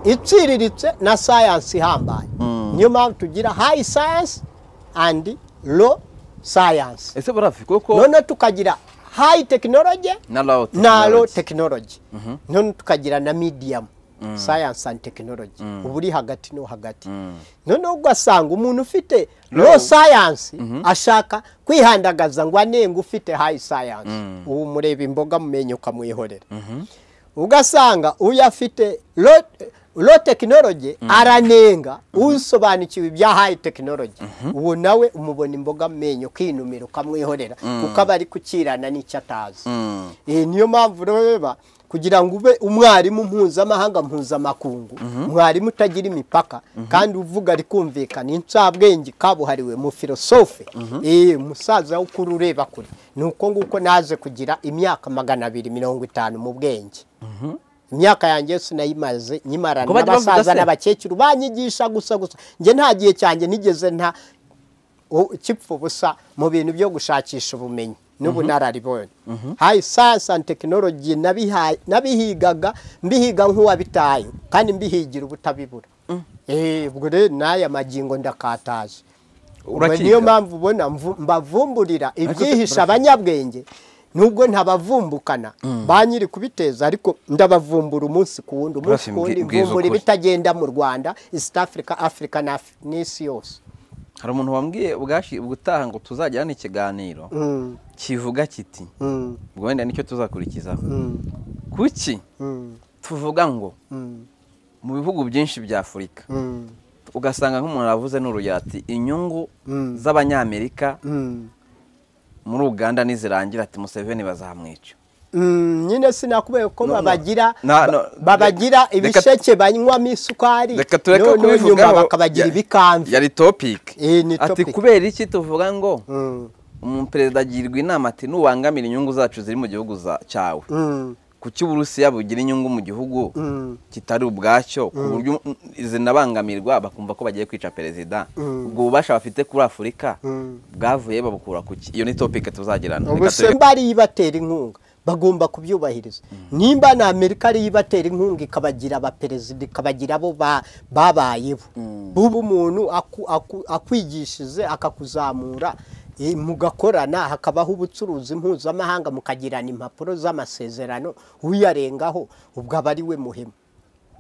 iciriritse na sayansi ihambaye niyo mpamvu tugira hayi sayansi andi lo sayansi ese barafi kuko noneho tukagira hayi tekinoloji na rawo na lo tekinoloji noneho tukagira na medium sayansi andi tekinoloji uba uri hagati no hagati noneho ugasanga umuntu ufite lo sayansi ashaka kwihandagaza ngo anenge ufite hayi sayansi ubu mureba imboga mumenye ukamwihorera ugasanga uyu afite lo- lo tekinoloji aranenga usobanukiwe ibya hayi tekinoloji uwo nawe umubona imboga mu menyo ukinumira ukamwihorera kuko aba ari kukirana n'icyo atazi Eh, niyo mpamvu reba kugira ngo ube umwarimu mpuzamahanga mpuzamakungu umwarimu utagira imipaka kandi uvuga rikumvikana incabwenge kabuhariwe mu filosofe Eh, umusaza wo kuri ureba kure ni uko nguko naje kugira imyaka magana abiri mirongo itanu mu bwenge imyaka yanjye yose nayimaze nyimarana Ngo bajya bavuga n'abasaza se? n'abakecuru banyigisha gusa gusa njye nta gihe cyanjye nigeze nta u- kipfa ubusa mu bintu byo gushakisha ubumenyi n'ubunararibonye hayi sayansi andi tekinoloji nabihaye- nabihigaga mbihiga nk'uwabitaye kandi mbihigira ubutabibura Eh, ubwo rero n'aya magingo ndakataje Ubwo Urakiga? niyo mpamvu ubona mvu- mbavumburira ibyihishe urakiga. abanyabwenge nubwo ntabavumbukana ba nyiri kubiteza ariko ndabavumbura umunsi ku wundi umunsi Barafi, ku wundi mbwi- mbwiza mvumbura ukuri. ibitagenda mu rwanda east africa africa na Af- n'isi yose hari umuntu wambwiye ubwashi ubutaha ngo tuzajyane ikiganiro Mm, kivuga kiti mm, ubwo wenda nicyo tuzakurikizaho mm, kuki mm, tuvuga ngo mm, mu bihugu byinshi bya afurika mm, ugasanga nk'umuntu aravuze n'urugero ati inyungu Mm. z'abanyamerika mm. muri uganda nizirangira ati museveni bazahamwica Mm, nyine sinakubwiye ko No, no. babagira Na- no, ba- babagira reka- ibisheke banywamo isukari reka tureke no- no nyuma kubivugaho bakabagira Ya- ibikanzu yari topiki Eh, ni ati topic. kubera iki tuvuga ngo Mm, umuperezida agirwa inama ati nubangamira inyungu zacu ziri mu gihugu za- cyawe mm, kuki uburusiya bugira inyungu mu gihugu mm. kitari ubwacyo ku buryo zinabangamirwa bakumva ko bagiye kwica perezida Mm. ubwo bubasha bafite kuri afurika Mm. bwavuye babukura ku ki iyo ni topike tuzagirana Reka ubuse tureke- mba ariyo ibatera inkunga bagomba kubyubahiriza nimba na amerika ariyo ibatera inkunga ikabagira abaperezida ikabagira abo ba- babayeho buba umuntu aku- aku- akwigishije akakuzamura eh, mugakorana hakabaho ubucuruzi mpuzamahanga mukagirana impapuro z'amasezerano uyarengaho ubwo aba ari we muhemu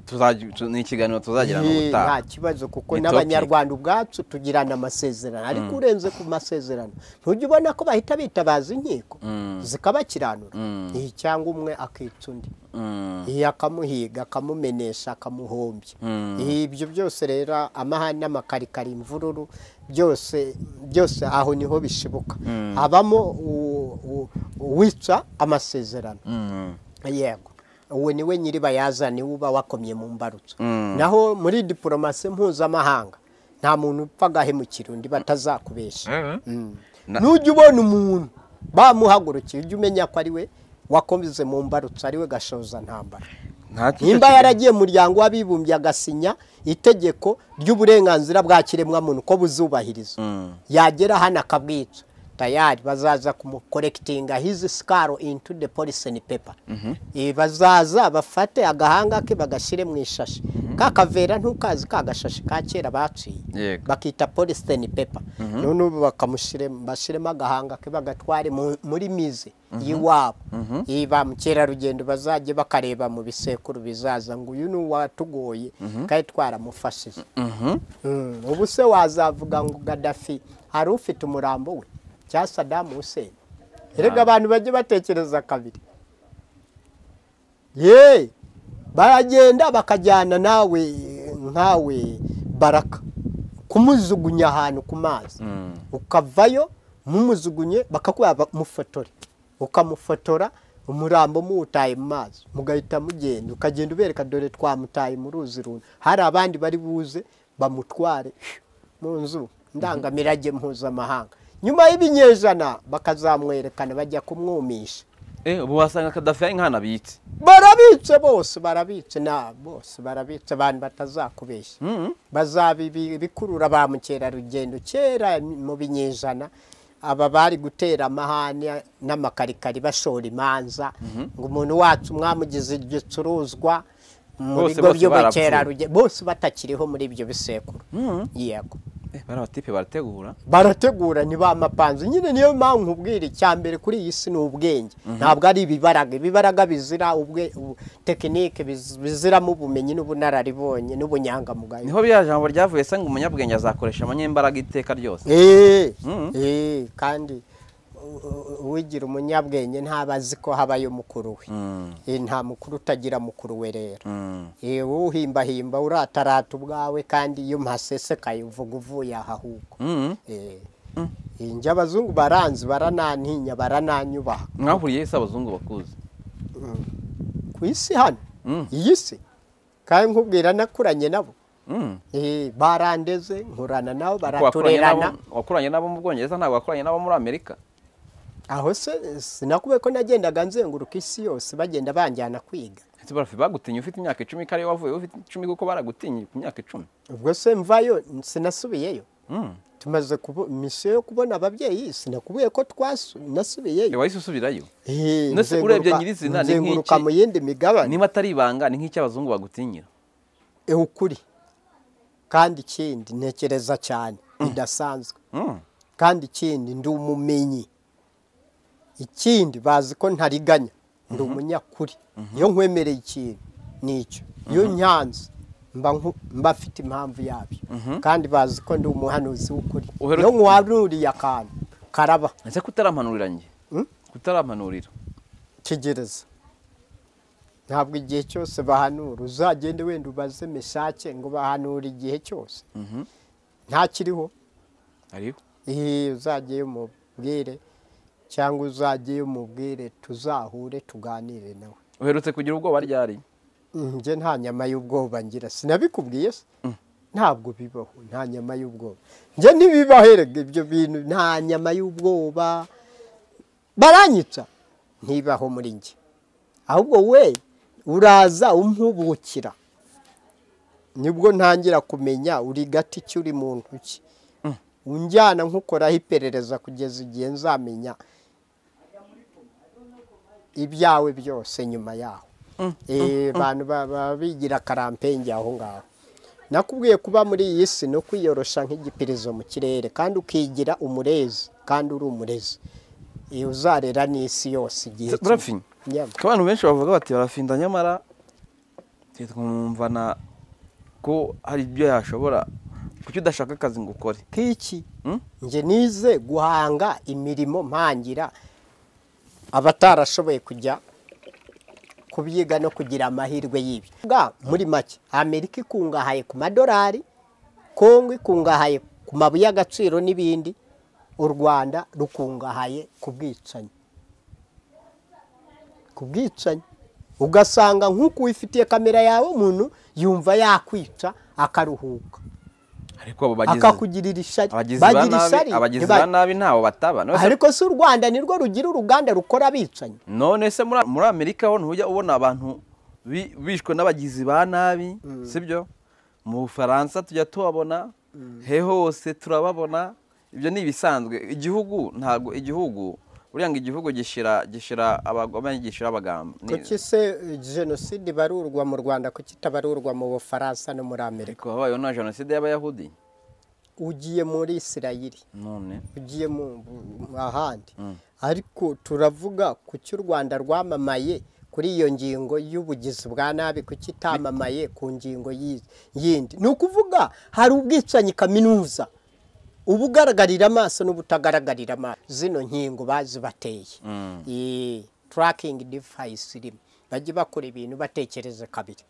tuzajya- tu- ni ikiganiro tuzagirana Yee, nta ubutaha kibazo kuko Ni n'abanyarwanda ubwacu tugirana amasezerano ariko urenze ku masezerano ntujya ubona ko bahita bitabaza inkiko zikabakiranura Yee, cyangwa umwe akica undi Mm. Yee, akamuhiga akamumenesha akamuhombya Mm. Yee, ibyo byose rero amahane n'amakarikari imvururu byose byose aho niho bishibuka habamo u- u- uwica amasezerano Mm. yego uwo niwe nyiri bayazani uba wakomye mu mbarutso Mm. naho muri diporomasi mpuzamahanga nta muntu upfa agahemukira undi batazakubesha Mm. Na- nujya ubona umuntu bamuhagurukiye ujye umenya ko ari we wakomeze mu mbarutso ari we gashoza ntambara Nta kicyo nimba kiganiro- yaragiye mu muryango w'abibumbye agasinya itegeko ry'uburenganzira bwa kiremwamuntu ko buzubahiriza Mm. yagera hano akabwica tayari bazaza kumukorekitinga hizi sikaro into the poliseni pepa bazaza bafate agahanga ke bagashyire mu ishashi ka kavera ntukazi ka gashashi ka kera baciye yego bakita polisiteni pepa none ubu bakamushyiremo bashyiremo agahanga ke bagatware mu- muri mize y'iwabo iyi ba mukerarugendo bazajye bakareba mu bisekuru bizaza ngo uyu ni uwatugoye kandi twaramufashije Mm, ubu se wazavuga ngo gadafi hari ufite umurambo we cyangwa sadamu huseni erega abantu bajye batekereza kabiri ye baragenda bakajyana nawe nkawe baraka kumujugunya ahantu ku mazi Mm. ukavayo mumujugunye bakakuba mufotore ukamufotora umurambo muwutaye mu mazi mugahita mugenda ukagenda ubereka dore twamutaye mu ruzi runa hari abandi bari buze bamutware mu nzu ndangamirage mpuzamahanga nyuma y'ibinyejana bakazamwerekana bajya kumwumisha eh ubu wasanga kadafi ari nk'ahantu abitse barabitse bose barabitse na bose barabitse abantu batazakubeshya Mhm. bazabikurura ba mukerarugendo kera mu binyejana aba bari gutera amahane n'amakarikari bashora imanza ngo umuntu wacu mwamugize igicuruzwa mu Bose- bigo bose by'ubukerarugendo bose batakiriho muri ibyo bisekuru yego eh bari abatipe barategura barategura ni ba mapanzu nyine niyo mpamvu nkubwira icya mbere kuri iyi si ni ubwenge ntabwo ari ibibaraga ibibaraga bizira ubwe ubu- tekinike biz- biziramo ubumenyi n'ubunararibonye n'ubunyangamugayo niho biriya jambo ryavuye se ngo umunyabwenge azakoresha amanyembaraga iteka ryose Eh, Mhm. eh, kandi u- u- uwigira umunyabwenge ntaba azi ko habayo mukuru we Mm, Eh, nta mukuru utagira mukuru we rero mm. Eh, wowe uhimbahimba uratarata ubwawe kandi iyo mpasesekaye uvuga uvuye aha ahubwo Mm. Eh, njye abazungu baranzi baranantinya barananyubaha mwahuriye ese abazungu bakuzi ku isi hano Mm. iyi si kandi nkubwira nakuranye nabo Mm. Eh, barandeze nkurana nabo Ariko wakuranye baraturerana n'abo- wakuranye n'abo mu bwongereza ntabwo wakuranye n'abo muri amerika aho se sinakubwiye ko nagendaga nzenguruka isi yose bagenda banjyana kwiga ese barafi bagutinya ufite imyaka icumi kariyo wavuye ufite icumi kuko baragutinya ku myaka icumi ubwo se mvayo sinasubiyeyo Mm. tumaze kubo- misiyo yo kubona ababyeyi sinakubwiye ko twasu Eh, nasubiyeyo wahise usubirayo Eh, Nose nzenguruka- urebye nyirizina ni nzenguruka nk'iki? mu yindi migabane niba atari ibanga ni nk'icyo abazungu bagutinyira Eh, ukuri kandi ikindi ntekereza cyane bidasanzwe Mm. kandi ikindi ndi umumenyi ikindi bazi ko ntariganya ndi umunyakuri iyo nkwemereye ikintu nicyo iyo nyanze mba nku- mba afite impamvu yabyo kandi bazi ko ndi umuhanuzi w'ukuri Uheruka- iyo nkuhanuriye akantu karaba ese kutarampanurira njye Mm. kutarampanurira tegereza ntabwo igihe cyose bahanura uzagende wenda ubaze meshake ngo bahanura igihe cyose Mhm. ntakiriho hariho iyi uzajyeyo umubwire cyangwa uzajyeyo umubwire tuzahure tuganire nawe uherutse kugira ubwoba ryari njye nta nyama y'ubwoba ngira sinabikubwiye se ntabwo bibaho nta nyama y'ubwoba njye ntibibaho erega ibyo bintu nta nyama y'ubwoba baranyica ntibaho muri njye ahubwo we uraza umpubukira nibwo ntangira kumenya uri gati ki uri mu ntoki unjyana nkukoraho iperereza kugeza igihe nzamenya ibyawe byose nyuma yaho Eh, abantu ba- baba bigira karampenge aho ngaho nakubwiye kuba muri iyi si no kwiyorosha nk'igipirizo mu kirere kandi ukigira umurezi kandi uri umurezi Eh, uzarera n'isi yose igihe kimwe. barafi Yego. ko abantu benshi bavuga bati barafinda nyamara twe twumva na ko hari ibyo yashobora kuki udashaka akazi ngo ukore k'iki Hmm? njye nize guhanga imirimo mpangira abatarashoboye kujya kubyiga no kugira amahirwe y'ibyo Bwa, muri make amerika ikungahaye ku madolari kongo ikungahaye ku mabuye y'agaciro n'ibindi u rwanda rukungahaye ku bwicanyi ku bwicanyi ugasanga nk'uko wifitiye kamera yawe umuntu yumva yakwica akaruhuka ariko abo bagizi akakugirira ishyari abagizi ba bagira nabi ishyari abagizi ntiba- ba nabi ntaho bataba None se- ariko si u rwanda nirwo rugira uruganda rukora abicanyi none se muri muri amerika ho ntujya ubona abantu bi- bishwe n'abagizi ba nabi sibyo mu bufaransa tujya tubabona he hose turababona ibyo ni ibisanzwe igihugu ntabwo igihugu uriya ngo igihugu gishira gishira abagome gishira abagamba Ni- kuki se eh, jenoside ibarurwa mu rwanda kuki itabarurwa mu bufaransa no muri amerika ariko habayeho na jenoside y'abayahudi ugiye muri isirayiri none ugiye mu mu- ahandi ariko turavuga kuki u rwanda rwamamaye kuri iyo ngingo y'ubugizi bwa nabi kuki itamamaye ku ngingo yi- yindi ni ukuvuga hari ubwicanyi kaminuza ubugaragarira amaso n'ubutagaragarira amaso zino nkingo bazibateye iyi turakingi divayisi rimwe bajye bakora ibintu batekereze kabiri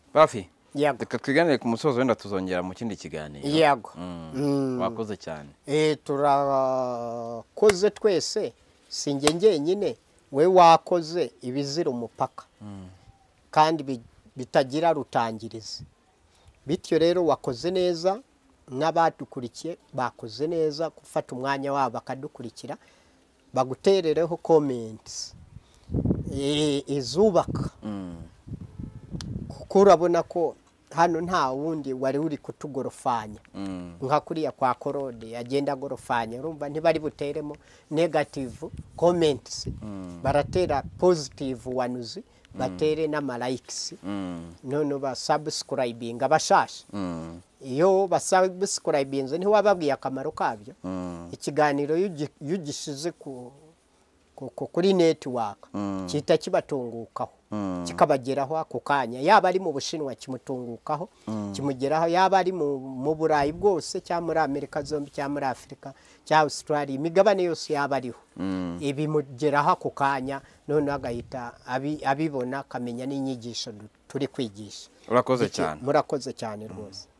bafi yego reka twiganire ku musozo wenda tuzongera mu kindi kiganiro yego Mm, wakoze cyane Eh, turakoze twese si njye njyenyine we wakoze ibizira umupaka kandi bi- bitagira rutangirizi bityo rero wakoze neza n'abadukurikiye bakoze neza gufata umwanya wabo bakadukurikira baguterereho comments eh, izubaka kuko urabona ko hano nta wundi wari uri kutugorofanya Mm. nka kuriya kwa korode yagenda agorofanya urumva ntibari buteremo negative comments baratera positive ones batere n'amalikes Mm, none basubscribinga abashasha mm, iyo basubscribinze ntiwababwiye akamaro kabyo mm, ikiganiro iyo ugi- iyo ugishize ku- ku- ku- kuri netiwaka Mm. gihita kibatungukaho Mm. kikabageraho ako kanya yaba ari mu bushinwa kimutungukaho kimugeraho yaba ari mu mu burayi bwose cyangwa muri amerika zombi cyangwa muri afurika cyangwa australia imigabane yose yaba ariho mm. ibimugeraho ako kanya noneho agahita abi- abibona akamenya n'inyigisho du- turi kwigisha urakoze Iki- cyane murakoze cyane rwose